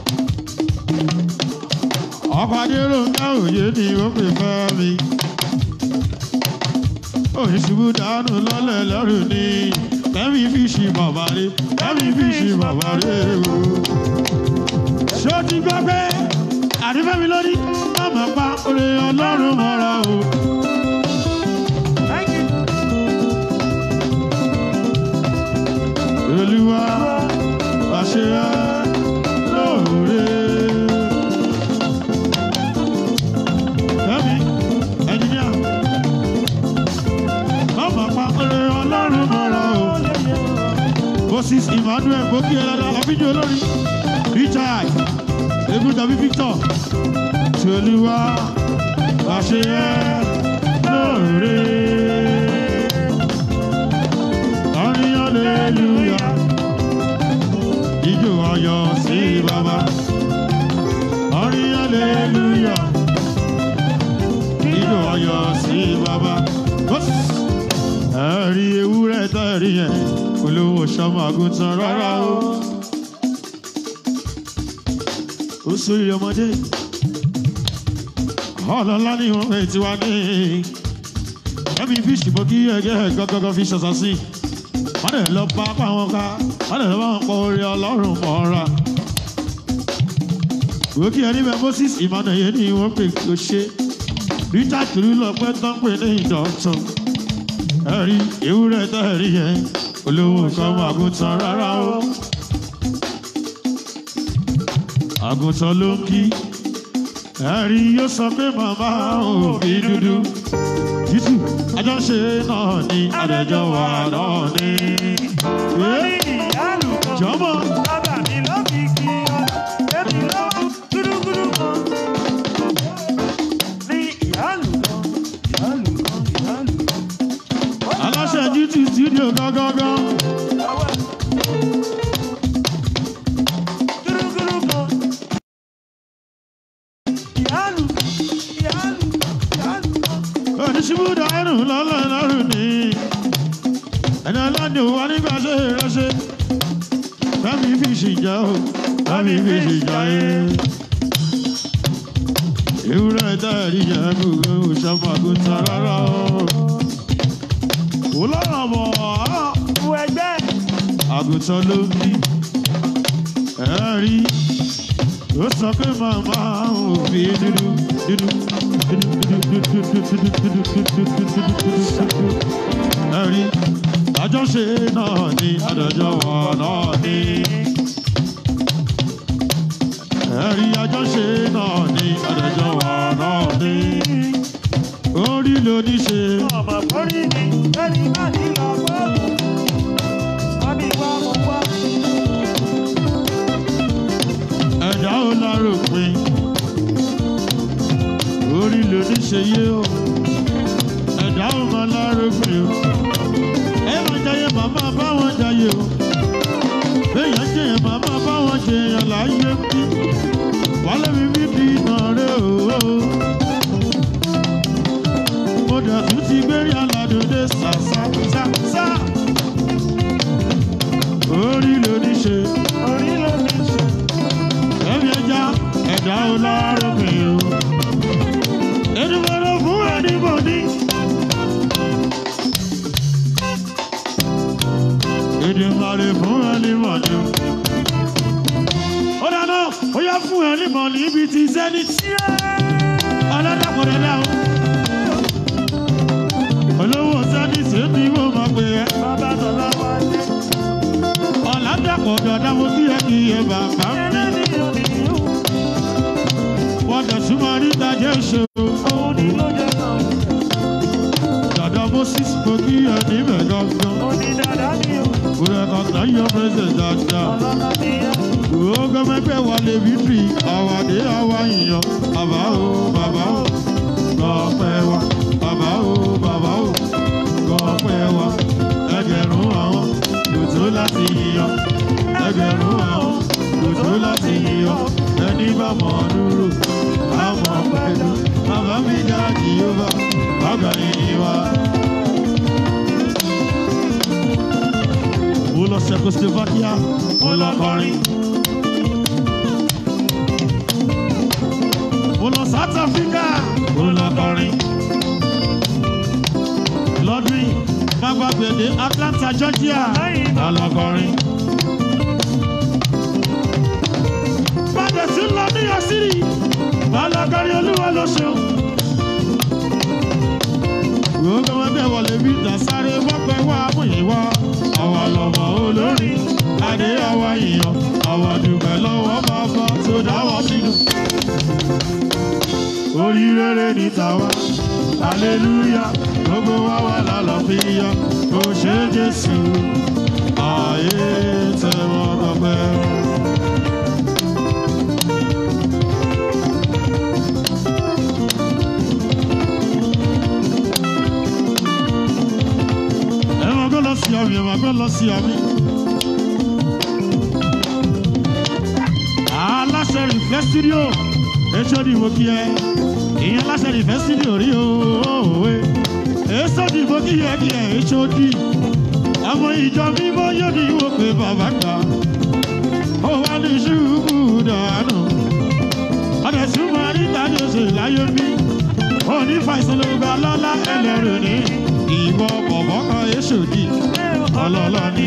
Ọkọ̀ Adéròǹkà òye ni ó fi fẹ́ mi. Òṣìṣubú dànù lọ́lẹ̀ lẹ́rù ni. Fẹ́mi fi ṣì bàbá rẹ̀. Fẹ́mi fi ṣì bàbá rẹ̀ o. Ṣé o ti gbọ́ pé àdífẹ́mi lórí? Má pa oore Ọlọ́run mọ́ra o. thank you. Olúwa àṣẹ lóore. Fẹ́mi, ẹnjìníà, bàbá pa oore ọlọ́run mọ́ra o. Moses Emmanuel Gòkè Ẹlẹ́dà Abíjú olórí. Richard Egun tàbí Victor. Tí Olúwa àṣẹ lóore. Orin hallelujah. Ijó ayọ̀ sí bàbá. Orin hallelujah. Ijó ayọ̀ sí bàbá. Moses. ẹ̀rí ewúrẹ́ tẹ̀rí yẹn olówó sọmọ àgùntàn rárá o. ó sórí ọmọdé ọlọ́lá ni wọ́n fẹ́ tiwa ní ẹ̀mí fíṣì mọ́ kí ẹgẹ́ gọ́gọ́gọ́ fi ṣọ̀ṣọ́ sí wọ́n lè lọ bá apá wọn ká wọ́n lè lọ bá wọn pọ̀ orí ọlọ́run mọ́ra. Gòkè ẹni bẹ Moses Emmanuel ni wọ́n pè kí o ṣe. Richard Turu lọ pẹ́ tán pé ní ìdọ̀tún. Ẹ̀rí ewúrẹ́ tẹ́ ẹ̀rí yẹn olówó kan mọ àgùntàn rárá o. Àgùntàn ló ń kí. Ẹ̀rí yóò sọ pé màmá òbí dúdú. Títù àjọṣe náà ni àdẹ̀jọ́ wà náà ni. Wọ́n ní ìyáàlú kan. Jọ́mọ̀. Bàbá mi ló fi kí ọ. Èmi ló gúdúgúdú kan. Ní ìyáàlú kan. Ìyáàlú kan. Ìyáàlú kan. Aláṣẹ GT studio gángan. Ọwọ́ ẹ̀. Gúdúgúdú kan. Ìyáàlú. Ìyáàlú. Ìyáàlú kan. oníṣubú dànù lọ́lọ́ lọ́rùn ni ẹni ọlọ́dún wa nígbà ṣe ránṣẹ́ bámi fi ṣìjà o bámi fi ṣìjà yẹ. ewúrẹ́ dáàrí yẹn gbogbo òṣàmù àgùntàn rárá o. kò lọ́rọ̀ bọ̀ ọ́ Wo ẹgbẹ́. àgùntàn ló ń bí ẹ̀rí ó sọ pé màmá òbí dúdú dúdú dúdú dúdú dúdú dúdú dúdú dúdú dúdú dúdú ẹ̀rí àjọṣe náà ni àdàjọ wà náà ni ẹ̀rí àjọṣe náà ni àdàjọ wà náà ni orí ló ní ṣe ọmọ forí ni ẹni má ní lọ gbọ́. wọ́n ní wá mo wá. ẹ̀dá ó láròpin orí ló ní ṣe yé o ẹ̀dá ó máa láròpin o ẹ máa jayé màmá báwọn jayé o béèyàn jẹyàn màmá báwọn jẹyàn láyé bí wálé mi bí di iná rẹ o mo dẹ̀ tún ti gbérí aládùúdé sàṣàṣàṣà orí ló ní ṣe orí ló ní ṣe. ẹ̀mí ẹja ẹ̀dá ó láròpin o ẹnìmọ̀ràn fún ẹnìmọ̀ni. Èdèmàrè fún ẹnìmọ̀ni. Ó dáná, ó yá fún ẹnìmọ̀ni ibi ti Zenith. Ọlọ́dàkùnrin náà. Olówó Zenith èmi wò máa pè é. bàbá tọ́lá wá dé. Ọ̀làdàpọ̀ dọ̀dá mo kí ẹ kí ẹ bàbá mi. ẹlẹ́ni òní yóò. Wọ́n dẹ̀ súnmọ́ níta jẹ́ ìṣòro. òun ni ló jẹ́ náà. Dàdá Moses mo kí ẹ níbẹ̀ gangan. òun ni dàda mi ò. Mo rẹ̀ kọ̀ọ̀kan yọ pẹ́sẹ̀ dáadáa. ọlọ́lá mi yá. Ogo mẹ́gbẹ́ wa lè bí fi àwàdé àwa yìnyàn. Bàbá o, bàbá o, gbọ̀pẹ̀ wa. Bàbá o, bàbá o, gbọ̀pẹ̀ wa. Ẹgbẹ̀rún àwọn kò tó láti yíyan. Ẹgbẹ̀rún àwọn kò tó láti yíyan. Ẹni bá mọ̀ ọ́ dúró, á mọ̀ pẹ̀lú. Bàbá mi dá Jìhóbá, bàbá yìí wá. Mo lọ Czechoslovakia, mo lọ kọrin. mo lọ south africa mo lọ kọrin lọ́dún yìí má gbàgbé dé atlanta georgia má lọ kọrin. padà sí lọ ní yasiri má lọ kọrin olúwa ló ṣeun. gbogbo wọn bẹ wọlé bí dasáré wọpẹ wá múyìnwá àwa lọmọ olórin adé àwa yìnyín àwa dùgbẹ́ lọ́wọ́ bàbá tó dáwọ́ sínú orí rere ní tàwa aleluya gbogbo wa wà lálàáfíà kò ṣe jésù ààyè tẹwọ́ gbọgbẹ́. ẹ máa gbọ́ lọ sí àmì ẹ máa gbọ́ lọ sí àmì. aláṣẹ rìfẹ́ studio èso ni mo kí ẹ ìyẹn aláṣẹ rìfẹ́ studio rí òwe èso dìbò kíyẹ̀kíyẹ̀ èso dì ọmọ ìjọ mímọ́ yóò ní wò pé bàbá gbà ó wá ní ṣubú dànù ọ̀dẹ̀ súnmọ́ níta ní oṣù láyé mi òní fàìsàn ló gba lọ́lá ẹlẹ́rù ní ìwọ bọ̀bọ̀ kan èso dì ọlọ́lọ́ ní.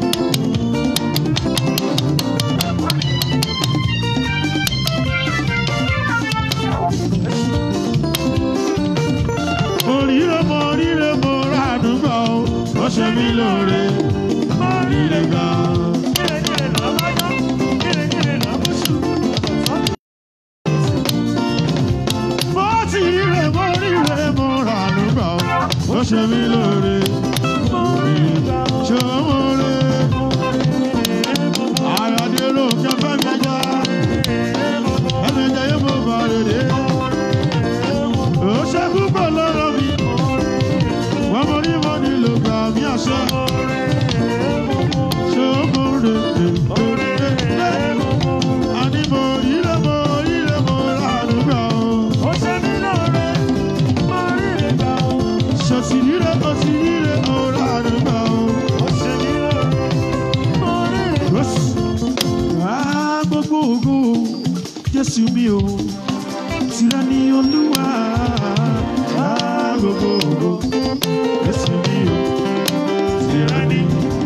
oríire mo oríire mo rà àdúgbò ó ṣe mí lóore oríire gan. mo ti ríre mo ríre mo rà àdúgbò ó ṣe mí lóore oríire gan. ṣé mo rè àyàdé ló kẹfẹ́ mi já ẹni jẹ́ yé mo bá rè dé ó ṣe púpọ̀ lọ́rọ̀ mi wọ́n mo rí mo nílò gbà mí àṣẹ. ṣé ó mo rè é àní mo ríre mo ríre mo rà àdúgbò ṣe sì ríre mo sì ríre mo rà àdúgbò. Ah, gbogbo ògo Jésù mi o tìrẹ ni Olúwa. Ah, gbogbo ògo Jésù mi o tìrẹ ni.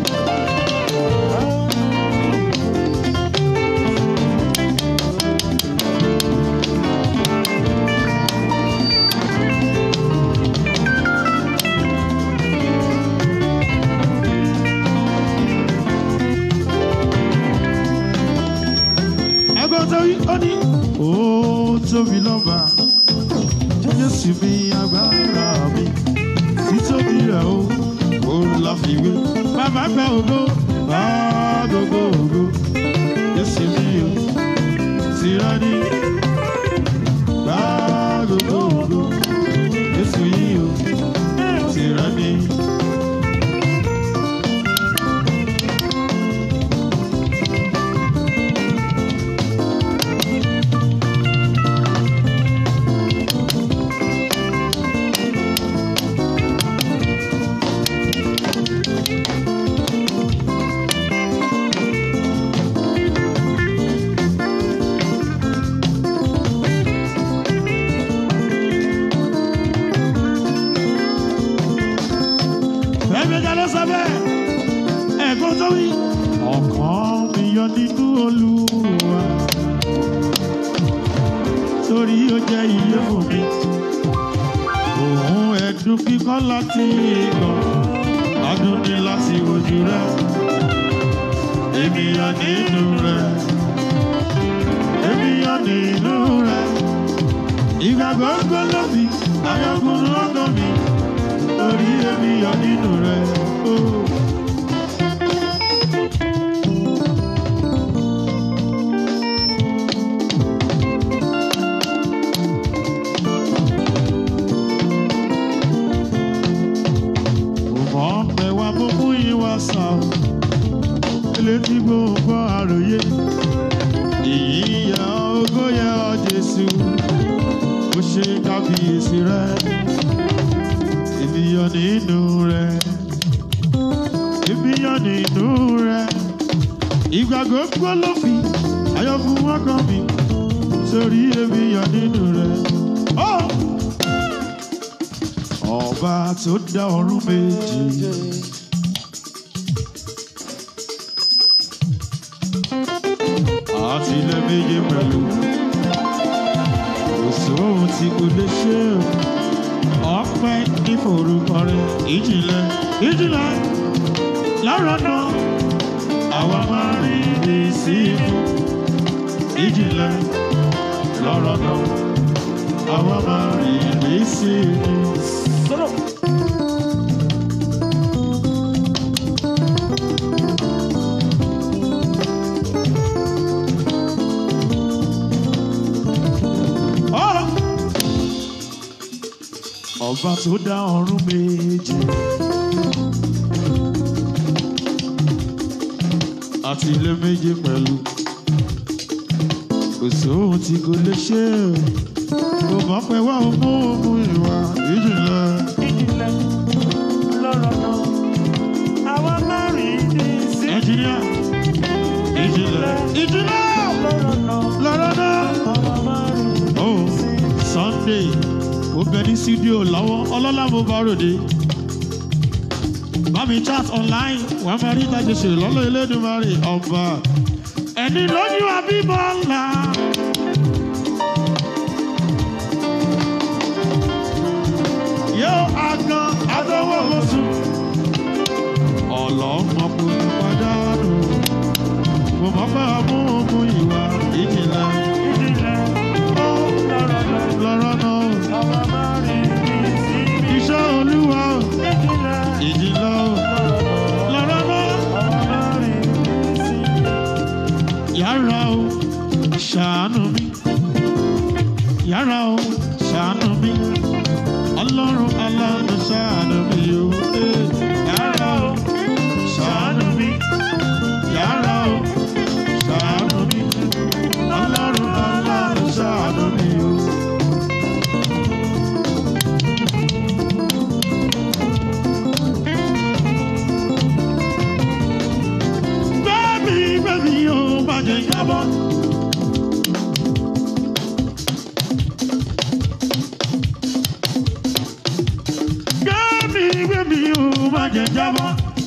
ẹgbẹ́ tó yí ó ní. ó tóbi lọ́ba jésù mi agbára mi títóbi rẹ̀ ó ó láfiwé. bàbá gba ògo bá gbogbo ògo jésù mi o tìrẹ ni. bá gbogbo ògo jésù yìí o tìrẹ ni. ẹ̀mẹ́ta ló sọ bẹ́ẹ̀ ẹ̀gbọ́n tó wí. ọkàn mi yọ nínú olúwa torí ó jẹ́ iye fún mi. òun ẹ̀dùn kíkọ́ láti ìgbọ̀n adùn ní láti ojú rẹ̀. èmi yọ nínú rẹ̀ èmi yọ nínú rẹ̀. ìgbàgbọ́ gbọ́dọ̀ fi ayọ̀kùnrin ọ̀gọ́ mi torí èmi yọ nínú rẹ̀. Oh. Mo mọ̀ pé wá mo mú ìwà sàn. Elétí gbogbo àròyé. Ìyíyá ògo yẹ ọ Jésù. Ó ṣe kábíyèsí rẹ̀. Èmi yọ nínú rẹ̀. Èmi yọ nínú rẹ̀. Ìgbàgbọ́ gbọ́ ló fi ayọ̀ fún ọkàn mi. Sórí èmi yọ nínú rẹ̀. Oh! Ọba tó dá ọ̀run méjì. Àti ilẹ̀ méje pẹ̀lú. Kò sóhun tí kò lè ṣe o. Ọpẹ́ ní forúkọ rẹ̀. Ìjìnlẹ̀ ìjìnlẹ̀ lọ́rọ̀ náà. Àwa máa rí ní sí ikú. Ìjìnlẹ̀ lọ́rọ̀ náà. Àwa máa rí ní sí ikú. Ọ̀rọ̀. Ọba tó dá ọ̀run méjì. Àti ilé méje pẹ̀lú. Kò sóhun tí kò lè ṣe. Kò mọ̀ pé wá mú mú ìwà ìjìnlẹ̀. bẹ ní studio lọ́wọ́ ọlọ́lá mo bá ròde. bá mi chat online wàá máa rí ìtajà ṣe lọ́lọ́ elédùnmarè ọba. ẹni lójú àbíbọ̀ ńlá. yóò àgàn àdánwò mọ̀sùn. ọlọ́mọ kò ní pàdánù. mo mọ̀ pé ọmú ọmú ìwà ìjìnlẹ̀. lọ́rọ̀ náà iṣẹ́ olúwa ìjìnlẹ̀ lọ́rọ̀ náà. yàrá o ṣàánú mi yàrá o ṣàánú mi ọlọ́run aláàánú ṣàánú mi o Eh, yàrá o ṣàánú mi yàrá o ṣàánú mi ọlọ́run aláàánú ṣàánú mi o. Bẹ́ẹ̀ni bẹ́ẹ̀ni yóò bàjẹ́ yábọ̀. Gbẹ́mí gbẹ́mí yóò bàjẹ́ jábọ̀.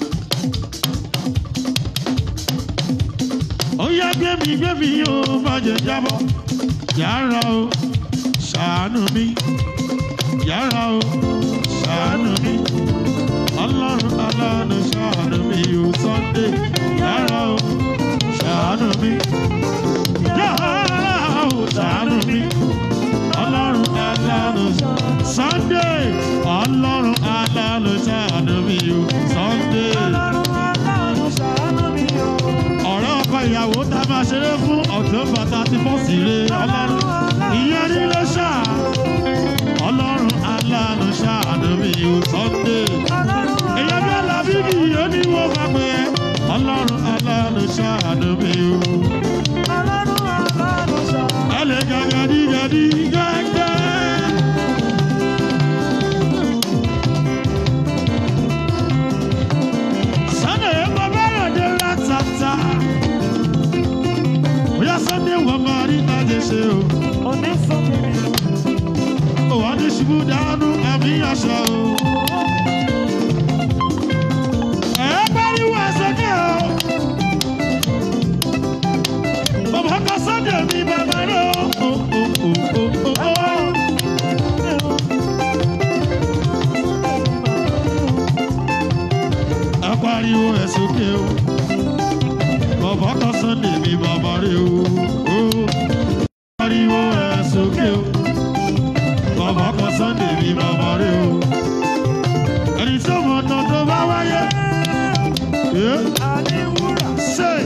Ó yá gbẹ́mí gbẹ́mí yóò bàjẹ́ jábọ̀. Yàrá o, ṣàánú mi. Yàrá o, ṣàánú mi. Ọlọ́run aláàánú ṣàánú mi o Sunday. Yàrá o, ṣàánú mi. Yàrá o, ṣàánú mi. Ọlọ́run aláàánú Sunday. Ọlọ́run aláàánú ṣàánú mi o Sunday. Ọ̀rẹ́ ọkọ ìyàwó tá a máa ṣeré fún October thirty first rè Ọlọ́run. Ìyẹn ní ló ṣá. Ọlọ́run aláàánú ṣàánú mi o Sunday èyàn bí alábíbí yóò ní wọ́n bá pẹ́ ẹ́ ọlọ́run aláàánú ṣàánú mi o. ẹ lè gàgàdí gàdí gẹ́gẹ́. Sunday mo bẹ̀rẹ̀ dé látàtà. Bóyá Sunday wọ́n máa rí tájé ṣe o. Òwò ní ṣubú dánú àmì àṣà o. Ẹ pariwo ẹ sókè o. Bàbá kan Sunday mi bàbá rẹ̀ o. O, o, o, o, o, o. Ẹ pariwo ẹ sókè o. Bàbá kan Sunday mi bàbá rẹ̀ o. o. Ẹ pariwo ẹ sókè o. Bàbá kan Sunday mi bàbá rẹ̀ o. Ẹni tó mọ̀ tán tó bá wáyé. Eh? Say.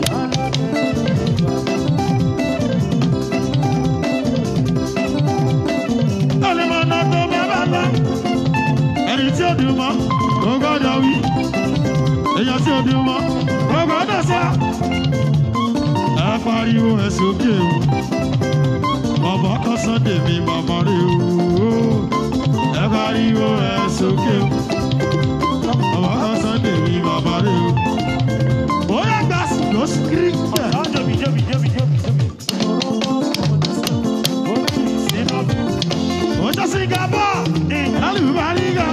Ọlẹ́mọ̀nà tó bá bá lọ. Ẹni tí ó dùn mọ́, ó gbọ́dọ̀ wí. Èèyàn tí ó dùn mọ́, ó gbọ́dọ̀ sọ. Ẹ pariwo ẹ sókè o. Bàbá kan Sunday mi bàbá rẹ̀ o. Ẹ pariwo ẹ sókè o. Bàbá kan Sunday mi bàbá rẹ̀ o. Ó yẹ gbà sí ló sí kiri jẹ. Ó jẹ́ Singapore. Alùbáríga.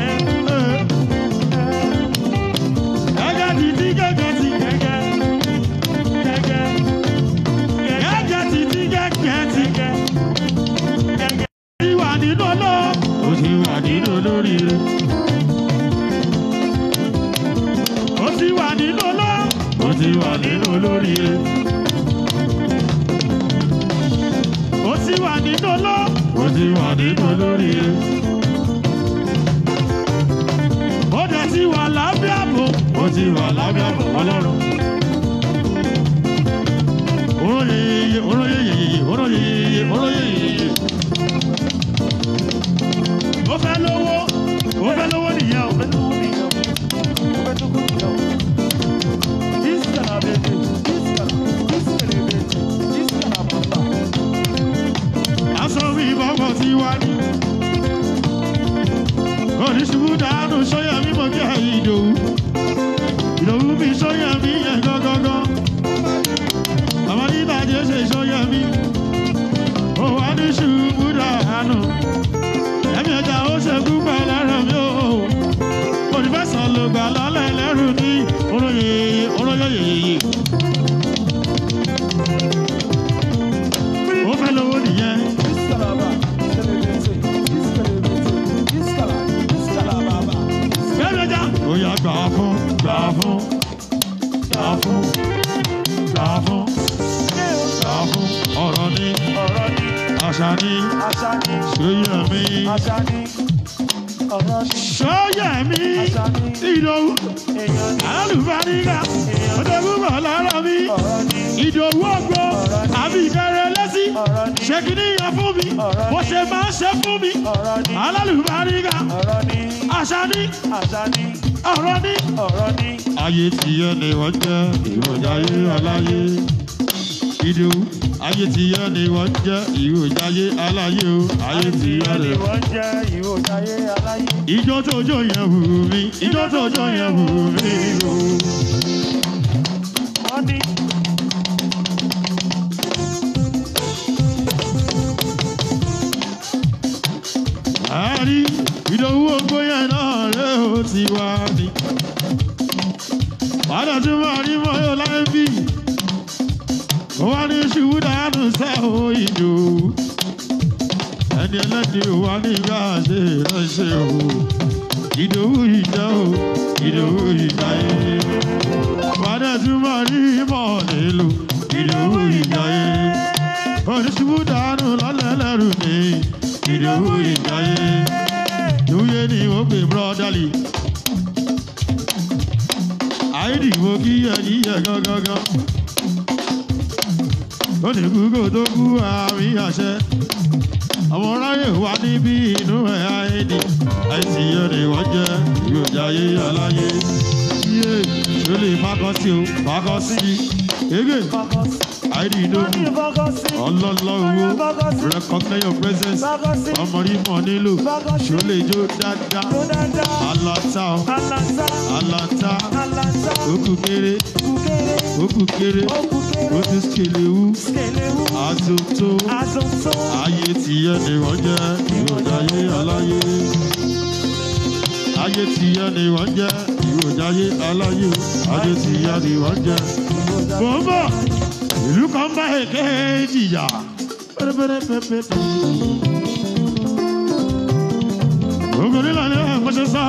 Gẹ́gẹ́ ti ti gẹ́gẹ́ ti gẹ́gẹ́. Gẹ́gẹ́ ti ti gẹ́gẹ́ ti gẹ́gẹ́. Ó ti wà nínú lọ. Ó ti wà nínú olóríire. Ó ti wà nínú lọ. Ó ti wà nínú olóríire. Ó ti wà nínú lọ. Ó ti wà nínú olóríire. Ó dẹ̀ ti wà lábẹ́ àbò. Ó ti wà lábẹ́ àbò ọlọ́run. Oróyeye, oróyeye, oróyeye, oróyeye. Ó fẹ́ lówó, ó fẹ́ lówó nìyẹn o. Aṣọ mi ìbọ̀wọ̀ ti wá ní. Oníṣubú dànù sọ́yà mímọ́ kí àyè ìdòwú. Ìdòwú mi sọ́yà yóyóyóyóyóyó. ó fẹ́ lówó nìyẹn. gbẹ́dọ̀jà. ó yá gbà fún gbà fún gbà fún gbà fún gbà fún ọ̀rọ̀ ní àṣà ní ṣóyẹ̀mí ṣóyẹ̀mí ìdòwú alùbáríkà ọ̀dọ́gbùmọ̀ lára mi ìdòwú ọgbọ́ àbí ìkẹrẹ lẹ́sí ṣe kìíní yẹn fún mi bó ṣe máa ń ṣe fún mi alálùbáríkà àṣà ní ọ̀rọ̀ ní. ayé tiyẹ ni wọ́n jẹ́ ìròyìn ayé aláyé ìdòwú ayé tiyẹ ni wọ́n jẹ́ ìròyìn ayé aláyé o ayé tiyẹ ni wọ́n. ìjọ tó jó yẹn wù mí ìjọ tó jó yẹn wù mí o. àárí ìdòwú ògbó yẹn náà rẹ ó ti wá ní. padà tí mo rí mọ́ yóò láì bí ó wá ní ṣubú dànù sẹ́wọ̀ ìdòwú ẹni ẹlẹ́ni ò wá ní ìgbà ṣe ránṣẹ́ o ìdòwú ìjà o ìdòwú ìjà yé padà tí mo rí mọ́ nílò ìdòwú ìjà yé oníṣubú dànù lọ́lẹ́lẹ́rù ní ìdòwú ìjà yé ìwúyé ni ó pè brọ́dálì àìdìbò kí yẹ yíyẹ gángan ó ní kúkú tó kú àmì àṣẹ ọmọ ráyè wá níbí inú ẹ̀ àìdì àìsí yẹn ni wọ́n jẹ́ ìròjàyé aláyé yé ló lè fákọ́ sí o fákọ́ sí ege àìdì ìdókù ọlọ́lọ́ owó recognize your presence ọmọdé mọ̀ nílò ṣó lè jó dáadáa alata o alata òkú kéré òkú kéré ó ti skelewu àtúntò ayé tìyẹ ni wọ́n jẹ́ ìròjàyé aláyé ayé tìyẹ ni wọ́n jẹ́ ìròjàyé aláyé ayé tìyẹ ni wọ́n jẹ́ bọ́mbà ìlú kan bá èké jìyà pẹ́rẹ́pẹ́rẹ́pẹ́pẹ́. Ogun nílò ní ẹ̀kọ́ṣẹ́ sọ.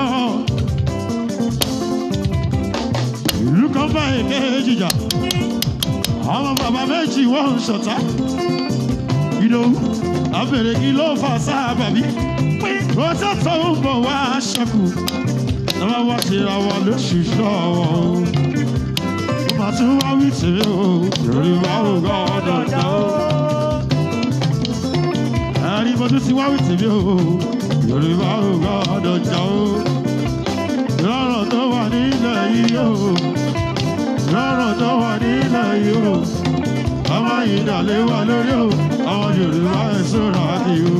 Ìlú kan bá èké jìyà. Àwọn bàbá méjì wọ́n ń ṣọ̀tá. Ìdòwú abèrè kí ló fà sábàbí. Ó tẹ́tọ̀ ń bọ̀ wá ṣẹ́kù. Lọ́wọ́ wá ṣe ra wa lóṣù ṣọ́wọ́ máa tún wá wí tèmi o yorùbá ò gbọ́dọ̀ jà o. ẹ̀rí mo tún ti wá wí tèmi o yorùbá ò gbọ́dọ̀ jà o. lọ́rọ̀ tó wà nílẹ̀ yìí o lọ́rọ̀ tó wà nílẹ̀ yìí o ọmọ yìí dàlẹ́ wà lórí o ọmọ yorùbá ẹ̀ sọ̀rọ̀ àti o.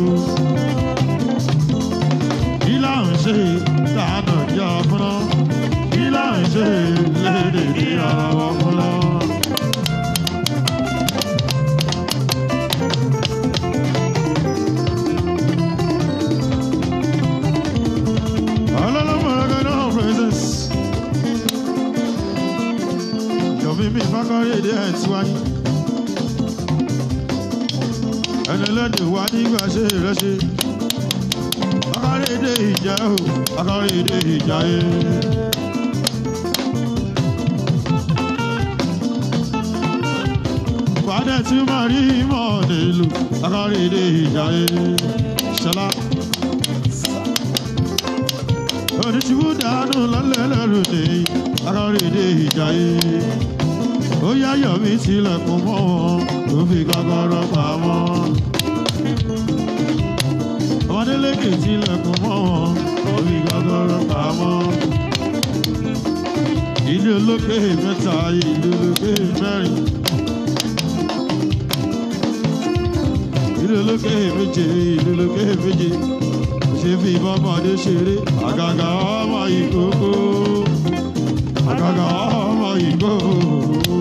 kí là ń ṣe tànà jà fúnná kí là ń ṣe lédè ní ara wa fúnná. presence. Jọ̀bí mi fákọ́rí èdè ẹ̀ tí wáyé. Ẹni lẹ́nu wá nígbà ṣe ìrẹsì. Fákọ́rí èdè ìjà o, fákọ́rí èdè ìjà yé. Fàdé tí máa rí mọ̀ nílùú, fákọ́rí èdè ìjà yé. Ṣọlá oníṣubú dànù lọ́lẹ́lẹ́rù ní akọ́rẹ́dé ìjàyè. ó yáyọ̀ mi tilẹ̀kùn mọ́ wọn tó fi kọ́kọ́rọ́ pamọ́. ọmọdélékè tilẹ̀kùn mọ́ wọn tó fi kọ́kọ́rọ́ pamọ́. ilé olókè mẹ́ta ilé olókè mẹ́rin. ilé olókè méje ilé olókè méje ṣe fi bọ́mọdé ṣeré àgàgà ọmọ ìkókó àgàgà ọmọ ìkókó.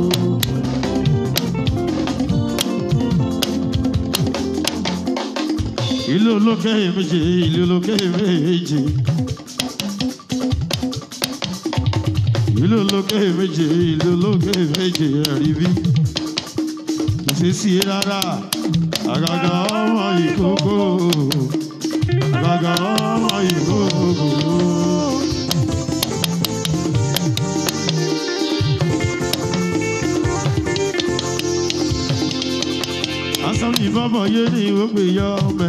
ilé olókè méje ilé olókè méje ìlú olókè méje ìlú olókè méje ẹ̀rí bí kò sí sí i rárá àgàgà ọmọ ìkókó àgàgà ọmọ ìkókó. asọ́ni bọ́bọ̀ yé ní ìwé yọ ọmọ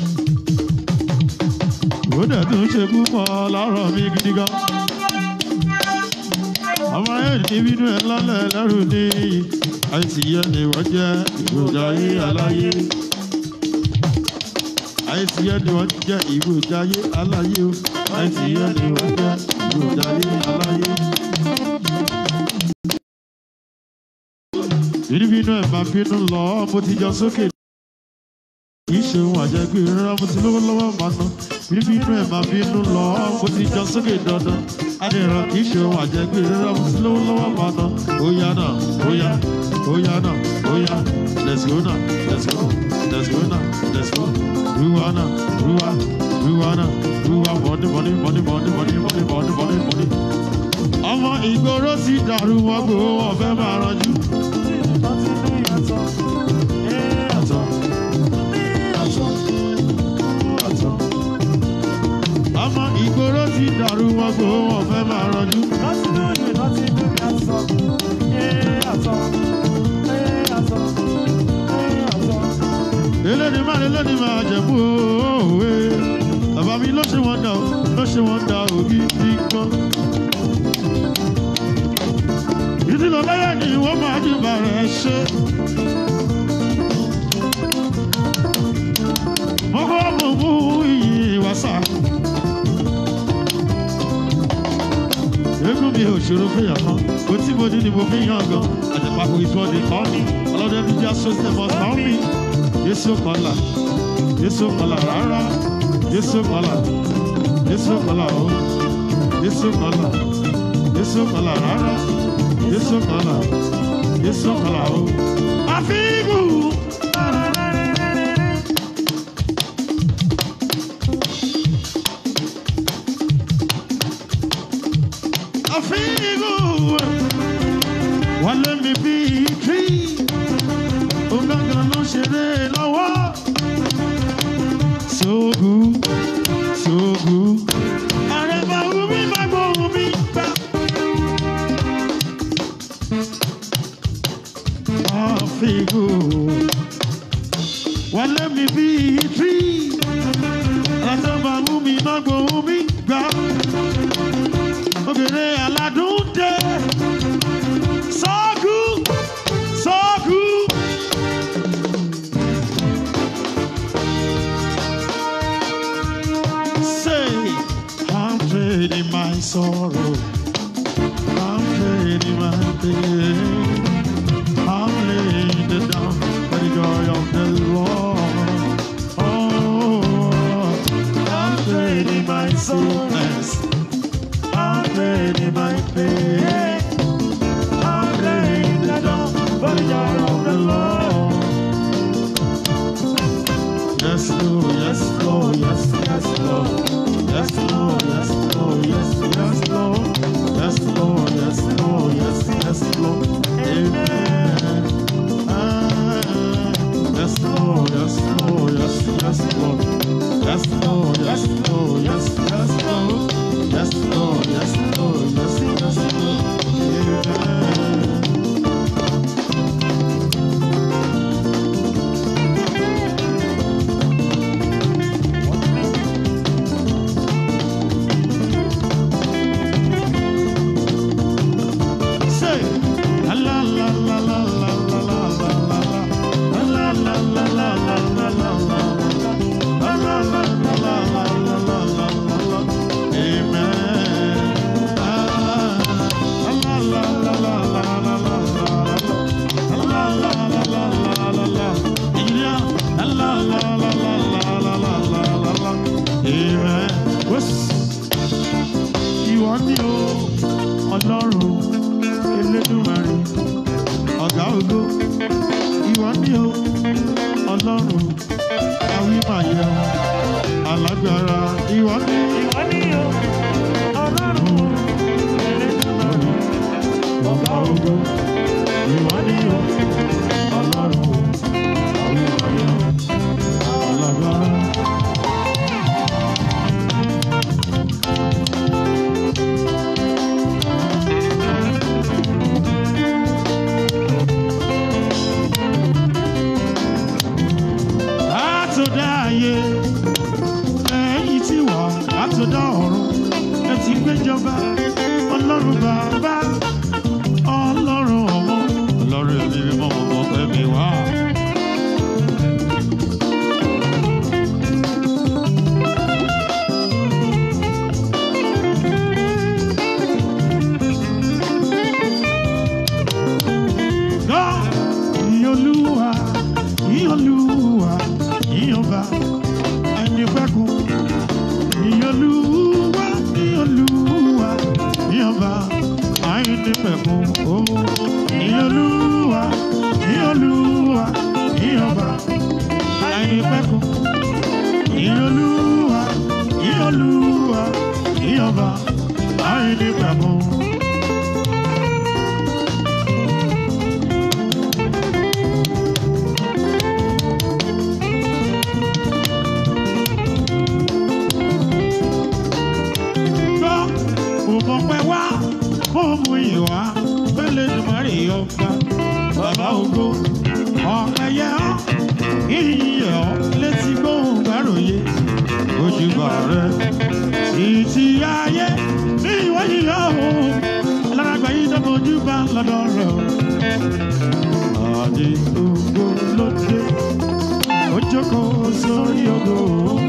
ó dẹ̀ tún ṣe púpọ̀ lọ́rọ̀ mi gidi gan. ọmọ ayé ní bínú ẹ lọ́lẹ̀ lẹ́rù ní àìsí yẹn ni wọ́n jẹ́ ìgbòjà ayé aláyé. àìsí yẹn ni wọ́n jẹ́ ìgbòjà ayé aláyé o àìsí yẹn ni wọ́n jẹ́ ìgbòjà ayé aláyé. bínú ẹ̀ máa bínú lọ mo ti jọ sókè kì í ṣe ohun àjẹgbé rárá mo ti lówó lọ́wọ́ máa ná bínú inú ẹ̀ máa bínú lọ mo ti jọ sókè dandan adìrán kì í ṣe ohun àjẹgbé rárá mo ti lówó lọ́wọ́ máa ná ó yá náà ó yá ó yá náà ó yá let's go náà let's go let's go náà let's go ruwa náà ruwa ruwa náà ruwa mọ́ni mọ́ni mọ́ni mọ́ni mọ́ni mọ́ni mọ́ni mọ́ni mọ́ni. ọmọ ìgboro ti dàrú wọn gbòó wọn fẹ́ máa ranjú. Àtọ̀. ọmọ ìgboro ti dàrú wọn kò wọn fẹ́ máa ranjú. eléni máa eléni máa jẹ̀bú òwe bàbá mi ló ṣe wọ́n dà ó ló ṣe wọ́n dà ó gidi gan. ìdílé lẹ́yìn ni wọ́n máa jùbà rẹ̀ ṣe. mo kọ́ mo mú iyì wàsà. Egun mi ò ṣòro fẹ́yàn kan, kò tí mo ní ni mo fi yàn gan. Àjẹpàkò ìtọ́ni kọ́ mi, ọlọ́dẹ mi jẹ́ sọ́sẹ̀ mọ́ sàn mi. Yéṣu kọ́là, Yéṣu kọ́là rárá, Yéṣu kọ́là, Yéṣu kọ́là o, Yéṣu kọ́là, Yéṣu kọ́là rárá, Yéṣu kọ́là, Yéṣu kọ́là o. Àfíìgù. àfihàn wọ́n lé mi bí tí ọ̀gángan ló ṣeré lọ́wọ́. Sóògù sóògù àrẹ̀bà omi máa gbọ́ omi gbà. Àfihàn wọ́n lé mi bí tí àrẹ̀bà omi máa gbọ́ omi gbà ògèrè aládùn dé. Sọ́ọ̀kù sọ́ọ̀kù. Say, I'm trading my sorrow. I'm trading my pain. I'm laying it down for the joy of the Lord. Oh, I'm trading my sickness. I'm ready, my pain. I'm laying it down for the joy of the Lord. Yes, Lord, yes, Lord, yes, yes, Lord. Yes, Lord, yes, Lord, yes, yes, Lord. Yes, Lord, yes, Lord, yes, yes, Lord. Amen. Ah, Yes, Lord, yes, Lord, yes, yes, Lord. Yes, Lord, yes, Lord, yes, yes, Lord. Yes, Lord, yes, Lord, yes, yes, Lord. Amen. Say, la la la la la la la la la la la la la la la la la la la. La la la la la la la la la la la. Amen. Ah, la la la la la la la la la. La la la la la la la. Ìyá, la la la la la la la la la la la. Amen. Wes. Ìwọ ni o, Ọlọ́run Elédùmarè, ọ̀gá ògo. Ìwọ ni o, Ọlọ́run awímáyé alágbára. Ìwọ ni Ìwọ ni o, Ọlọ́run, Elédùmarè, ògo. Ìwọ ni o, ọlọ́run o. Ìwọ ni o, ọlọ́gbọ́n. Látọ̀dá ayé, ẹ̀yìn tí wà látọ̀dá ọ̀run, ẹ ti gbéjọba, ọlọ́run bàbá, ọlọ́run ọmọ, ọlọ́run ẹ̀mí mímọ́ ọmọ ẹ̀mí wá. Gbọ́ ìyọlúwa, ìyọlúwa, ìyọba, ẹni fẹ́kun. Ìyọlúwa, ìyọlúwa, ìyọba, ẹni fẹ́kun. Oh, ìyọlúwa, ìyọlúwa, ìyọba, ẹni fẹ́kun. Ìyọlúwa, ìyọlúwa, ìyọba, ẹni fẹ́kun. gbọ́ òmọ̀pẹ́ wá fóòmù ìwà pẹ́lẹ́ dùmọ̀rì ọba bàbá ògo ọ̀pẹ yẹ ọ́ ìyẹ̀ ọ́ létí gbóhùn gbàròyé ojúbà rẹ títí ayé ní ìwọ yíyọ òun lárágbá yìí dọ́gbọ̀n ojúbà lọ́dọ̀ rẹ o. àdé ògo ló dé ó jókòó sórí ògo òun.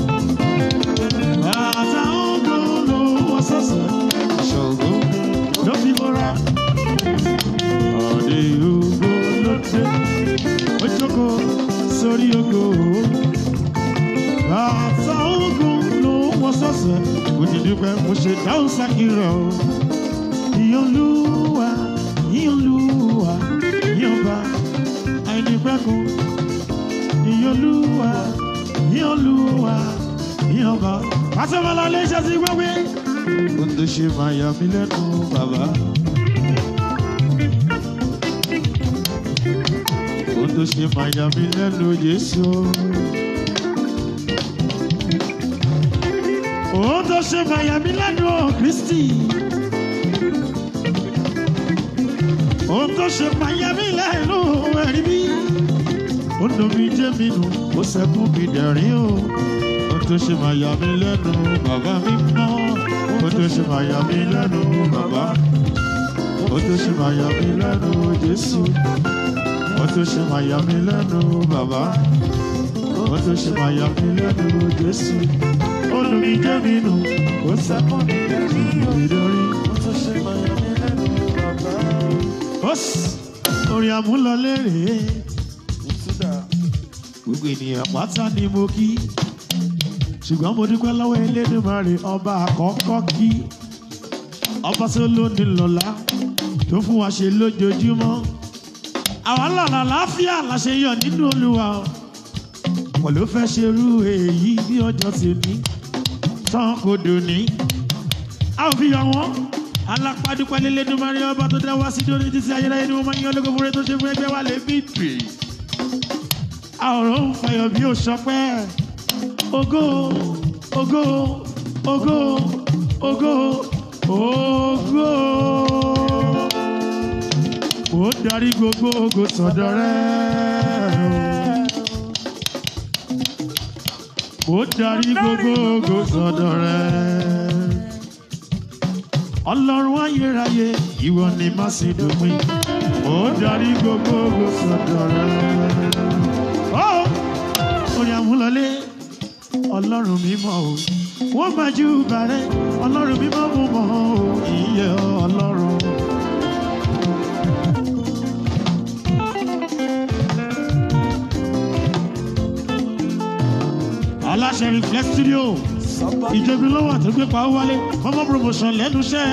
Bàtà ògo ló wọ sọ́sẹ̀, ṣògo ló fi bọ́ra. Àdé ògo ló dé, ó jókòó sórí ògo. Bàtà ògo ló wọ sọ́sẹ̀, kò ti dúpẹ́ mo ṣe dáhùn sákìrọ̀. Ìyọ̀lúwa, ìyọ̀lúwa, ìyọ̀ba, àìnípẹ́kun. Ìyọ̀lúwa, ìyọ̀lúwa, ìyọ̀ba. Pàṣẹwọ́lá lè ṣe sí gbẹ́gbẹ́. Ohun tó ṣe máa yà mí lẹ́nu bàbá. Ohun tó ṣe máa yà mí lẹ́nu Jésù. Ohun tó ṣe máa yà mí lẹ́nu Kristi. Ohun tó ṣe máa yà mí lẹ́nu ẹ̀rí bí. Ó dùn mí jẹ́ mi nù, ó sẹ́kún mi dẹ̀rín o. Ohun tó ṣe máa yà mí lẹ́nu bàbá mi mọ́. Ohun tó ṣe máa yà mí lẹ́nu bàbá. Ohun tó ṣe máa yà mí lẹ́nu Jésù. Ohun tó ṣe máa yà mí lẹ́nu bàbá. Ohun tó ṣe máa yà mí lẹ́nu Jésù. Ó dùn mí jẹ́ mi nù, ó sẹ́kún mi dẹ̀rín o. Ohun tó ṣe máa yà mí lẹ́nu bàbá. Ó sì orin àmúlọlé rèé gbogbo ènìyàn pátá ni mo kí ṣùgbọ́n mo dúpẹ́ lọ́wọ́ Elédùmarè ọba àkọ́kọ́ kí ọba tó lónìí lọ́la tó fún wa ṣe lójoojúmọ́ àwa lọ́la láàfíà la ṣe yọ nínú Olúwa o. wọ́n ló fẹ́ ṣerú èyí bí ọjọ́ ti ní tán kò dòní a ò fi yọ wọ́n alápàdúpẹ́ l'Elédùmarè ọba tó dá wá sí lórí títí ayérayé ni mo máa ń yan ológun fúnra tó ṣe fún ẹgbẹ́ wa lè bí pè àwòrán ń fàyọ̀ bí ó sọpẹ́ ògo ògo ògo ògo ògo ó darí gbogbo ògo sọ́dọ̀ rẹ̀ ó darí gbogbo ògo sọ́dọ̀ rẹ̀ ọlọ́run ayérayé ìwọ ni má sì dópin ó darí gbogbo ògo sọ́dọ̀ rẹ̀ ó orin àmúlọlé ọlọ́run mímọ́ o wọ́n máa jú bàrẹ́ ọlọ́run mímọ́ mú mọ́ o ìyẹ́ ọlọ́run. aláṣẹ reflex studio ìjọba lọ́wọ́ tó gbé pawó wálé fọmọ promotion lẹ́nu iṣẹ́.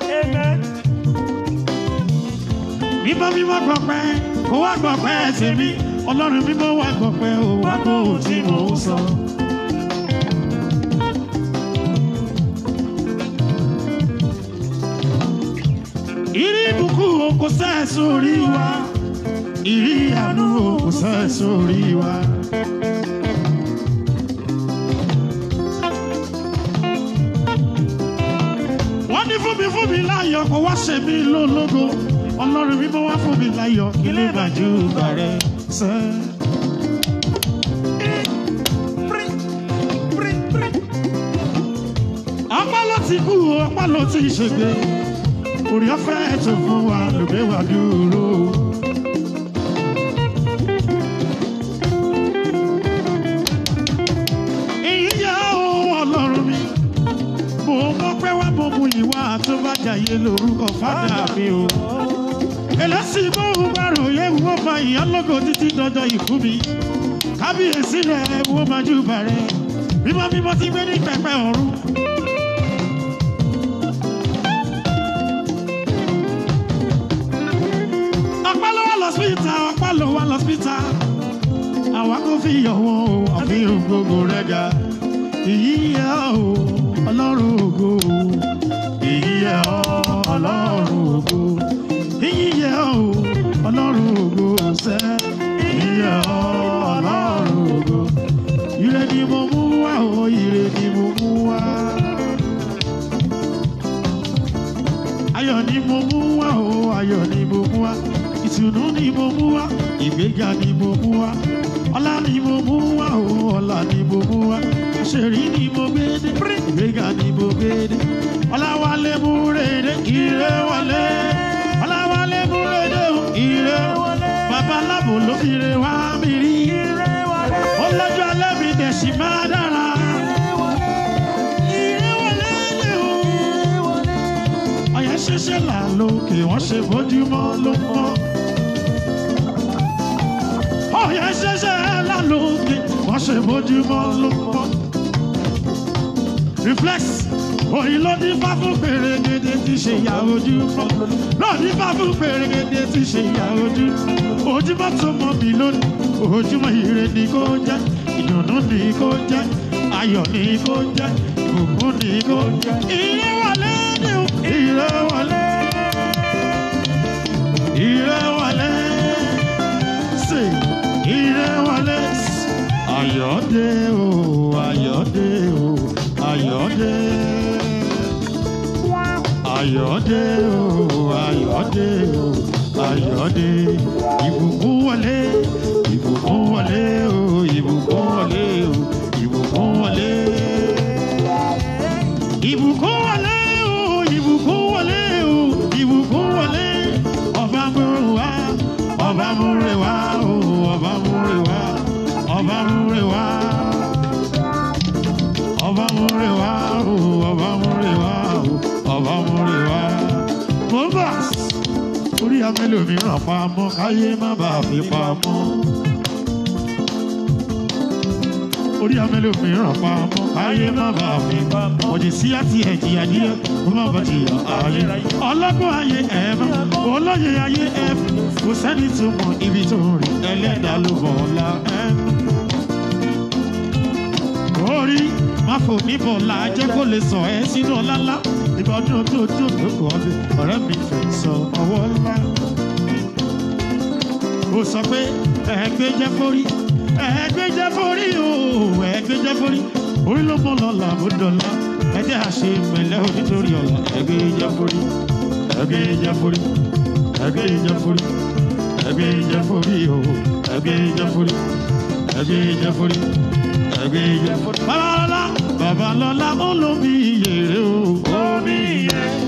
mímọ́ mímọ́ gbọ̀pẹ́ kó wá gbọ̀pẹ́ tèmi ọlọ́run mímọ́ wá gbọ̀pẹ́ o wá gbọ́ ohun tí mò ń sọ. ìrí ìbùkún o kò sẹ́ sórí wa ìrí àánú o kò sẹ́ sórí wa. wọ́n ní fún mi fún mi láyọ̀ kó wá ṣe mí lólógo ọlọ́run mímọ́ wá fún mi láyọ̀ kí lè bàjú bàrẹ̀ sẹ́. apá ló ti kú o apá ló ti ṣègbè orí ọ̀fẹ́ tó fún wa ló gbé wa dúró. èyí yá o ọlọ́run mi mo mọ̀ pé wá mo mú ìwà tó bá jàyé lórúkọ fádà mi o. ẹlẹ́sìn mọ́ òun bá ròyé wọ́n máa yàn lógo títí dọjọ́ ìkú mi kábíyèsí rẹ̀ wọ́n máa jù bàrẹ̀ mímọ́ mímọ́ ti gbé ní pẹpẹ ọ̀run. ọpẹ́ ló wà lọ́sítà ọpẹ́ ló wà lọ́sítà àwa kò fi yọ̀ wọ́n o àfihàn gbogbo rẹ̀ ga èyí yẹ o ọlọ́run ògo èyí yẹ o ọlọ́run ògo èyí yẹ o ọlọ́run ògo sẹ́ èyí yẹ o ọlọ́run ògo ire ni mo mú wá o ire ni mo mú wá. ayọ̀ ni mo mú wá o ayọ̀ ni mo mú wá ìtùnú ni mo mú wá ìgbéga ni mo mú wá ọlá ni mo mú wá o ọlá ni mo mú wá àṣírí ni mo gbé dé ìgbéga ni mo gbé dé ọláwálé mú rèé ire wọlé ọláwálé mú rèé ire wọlé babaláwo ló fi re wá mi rí ó lọ́jọ́ alẹ́ mi dẹ̀ sì máa dára ire wọlé lé o ọ̀yẹ́ ṣẹ̀ṣẹ̀ là lókè wọ́n ṣe bójúmọ́ ló mọ́. ọ̀yẹ́ ṣẹ̀ṣẹ̀ là lókè wọ́n ṣe bójúmọ́ ló mọ́. reflex òyìn ló ní fá fún pèrègèdè tí ṣe ìyá ojúmọ́ ló ní fá fún pèrègèdè tí ṣe ìyá ojú ojúmọ́ tó mọ́ mi lónìí ojúmọ́ ire ni kò jẹ́ ìdùnnú ni kò jẹ́ ayọ̀ ni kò jẹ́ ìbùkún ni kò jẹ́ ire wọlé ni o ire wọlé ire wọlé ṣe ire wọlé ayọ̀dé o ayọ̀dé o ayọ̀dé ayọ̀dé o ayọ̀dé o ayọ̀dé ìbùkún wọlé ìbùkún wọlé o ìbùkún wọlé o ìbùkún wọlé ìbùkún wọlé o ìbùkún wọlé o ìbùkún wọlé ọba múre wá ọba múre wá o ọba múre wá ọba múre wá ọba múre wá o ọba múre wá o ọba múre wá. mo ń bọ̀ orí amẹ́lòmíràn pamọ́ káyé má bàa fi pamọ́. orí amẹ́lòmíràn pamọ́ káyé má bàa fi pamọ́. ọ̀jẹ̀ sí àti ẹ̀jì adìyẹ kó má bàa jìyà ayé. ọlọ́gbọ́n ayé ẹ̀ mọ́ olóye ayé ẹ̀ fún kò sẹ́ni tó mọ ibi tó ń rìn ẹlẹ́dàá ló bọ̀ ọ́lá ẹ̀ orí máfò níbọ̀ là jẹ́ kó lè sọ ẹ́ sínú ọlá ńlá ìgbà ọdún tó tó lóko ọbẹ̀ ọ̀rẹ́ mi fẹ́ sọ ọwọ́ ńlá. ó sọ pé ẹ̀ẹ́gbẹ́ jẹ́ forí ẹ̀ẹ́gbẹ́ jẹ́ forí o ẹ̀ẹ́gbẹ́ jẹ́ forí orí ló mọ̀ lọ́la bó dọ̀la ẹ̀jẹ̀ àṣẹ pẹ̀lẹ́ o nítorí ọ̀la ẹ̀ẹ́gbẹ́ jẹ́ forí ẹ̀ẹ́gbẹ́ jẹ́ forí ẹ̀ẹ́gbẹ́ jẹ́ forí ẹ̀ẹ́gbẹ́ jẹ́ forí o ẹ̀ẹ́gbẹ́ jẹ́ forí ẹ̀ẹ́gbẹ́ jẹ́ forí babalọla babalọla olómi iyèrè o omi iyèrè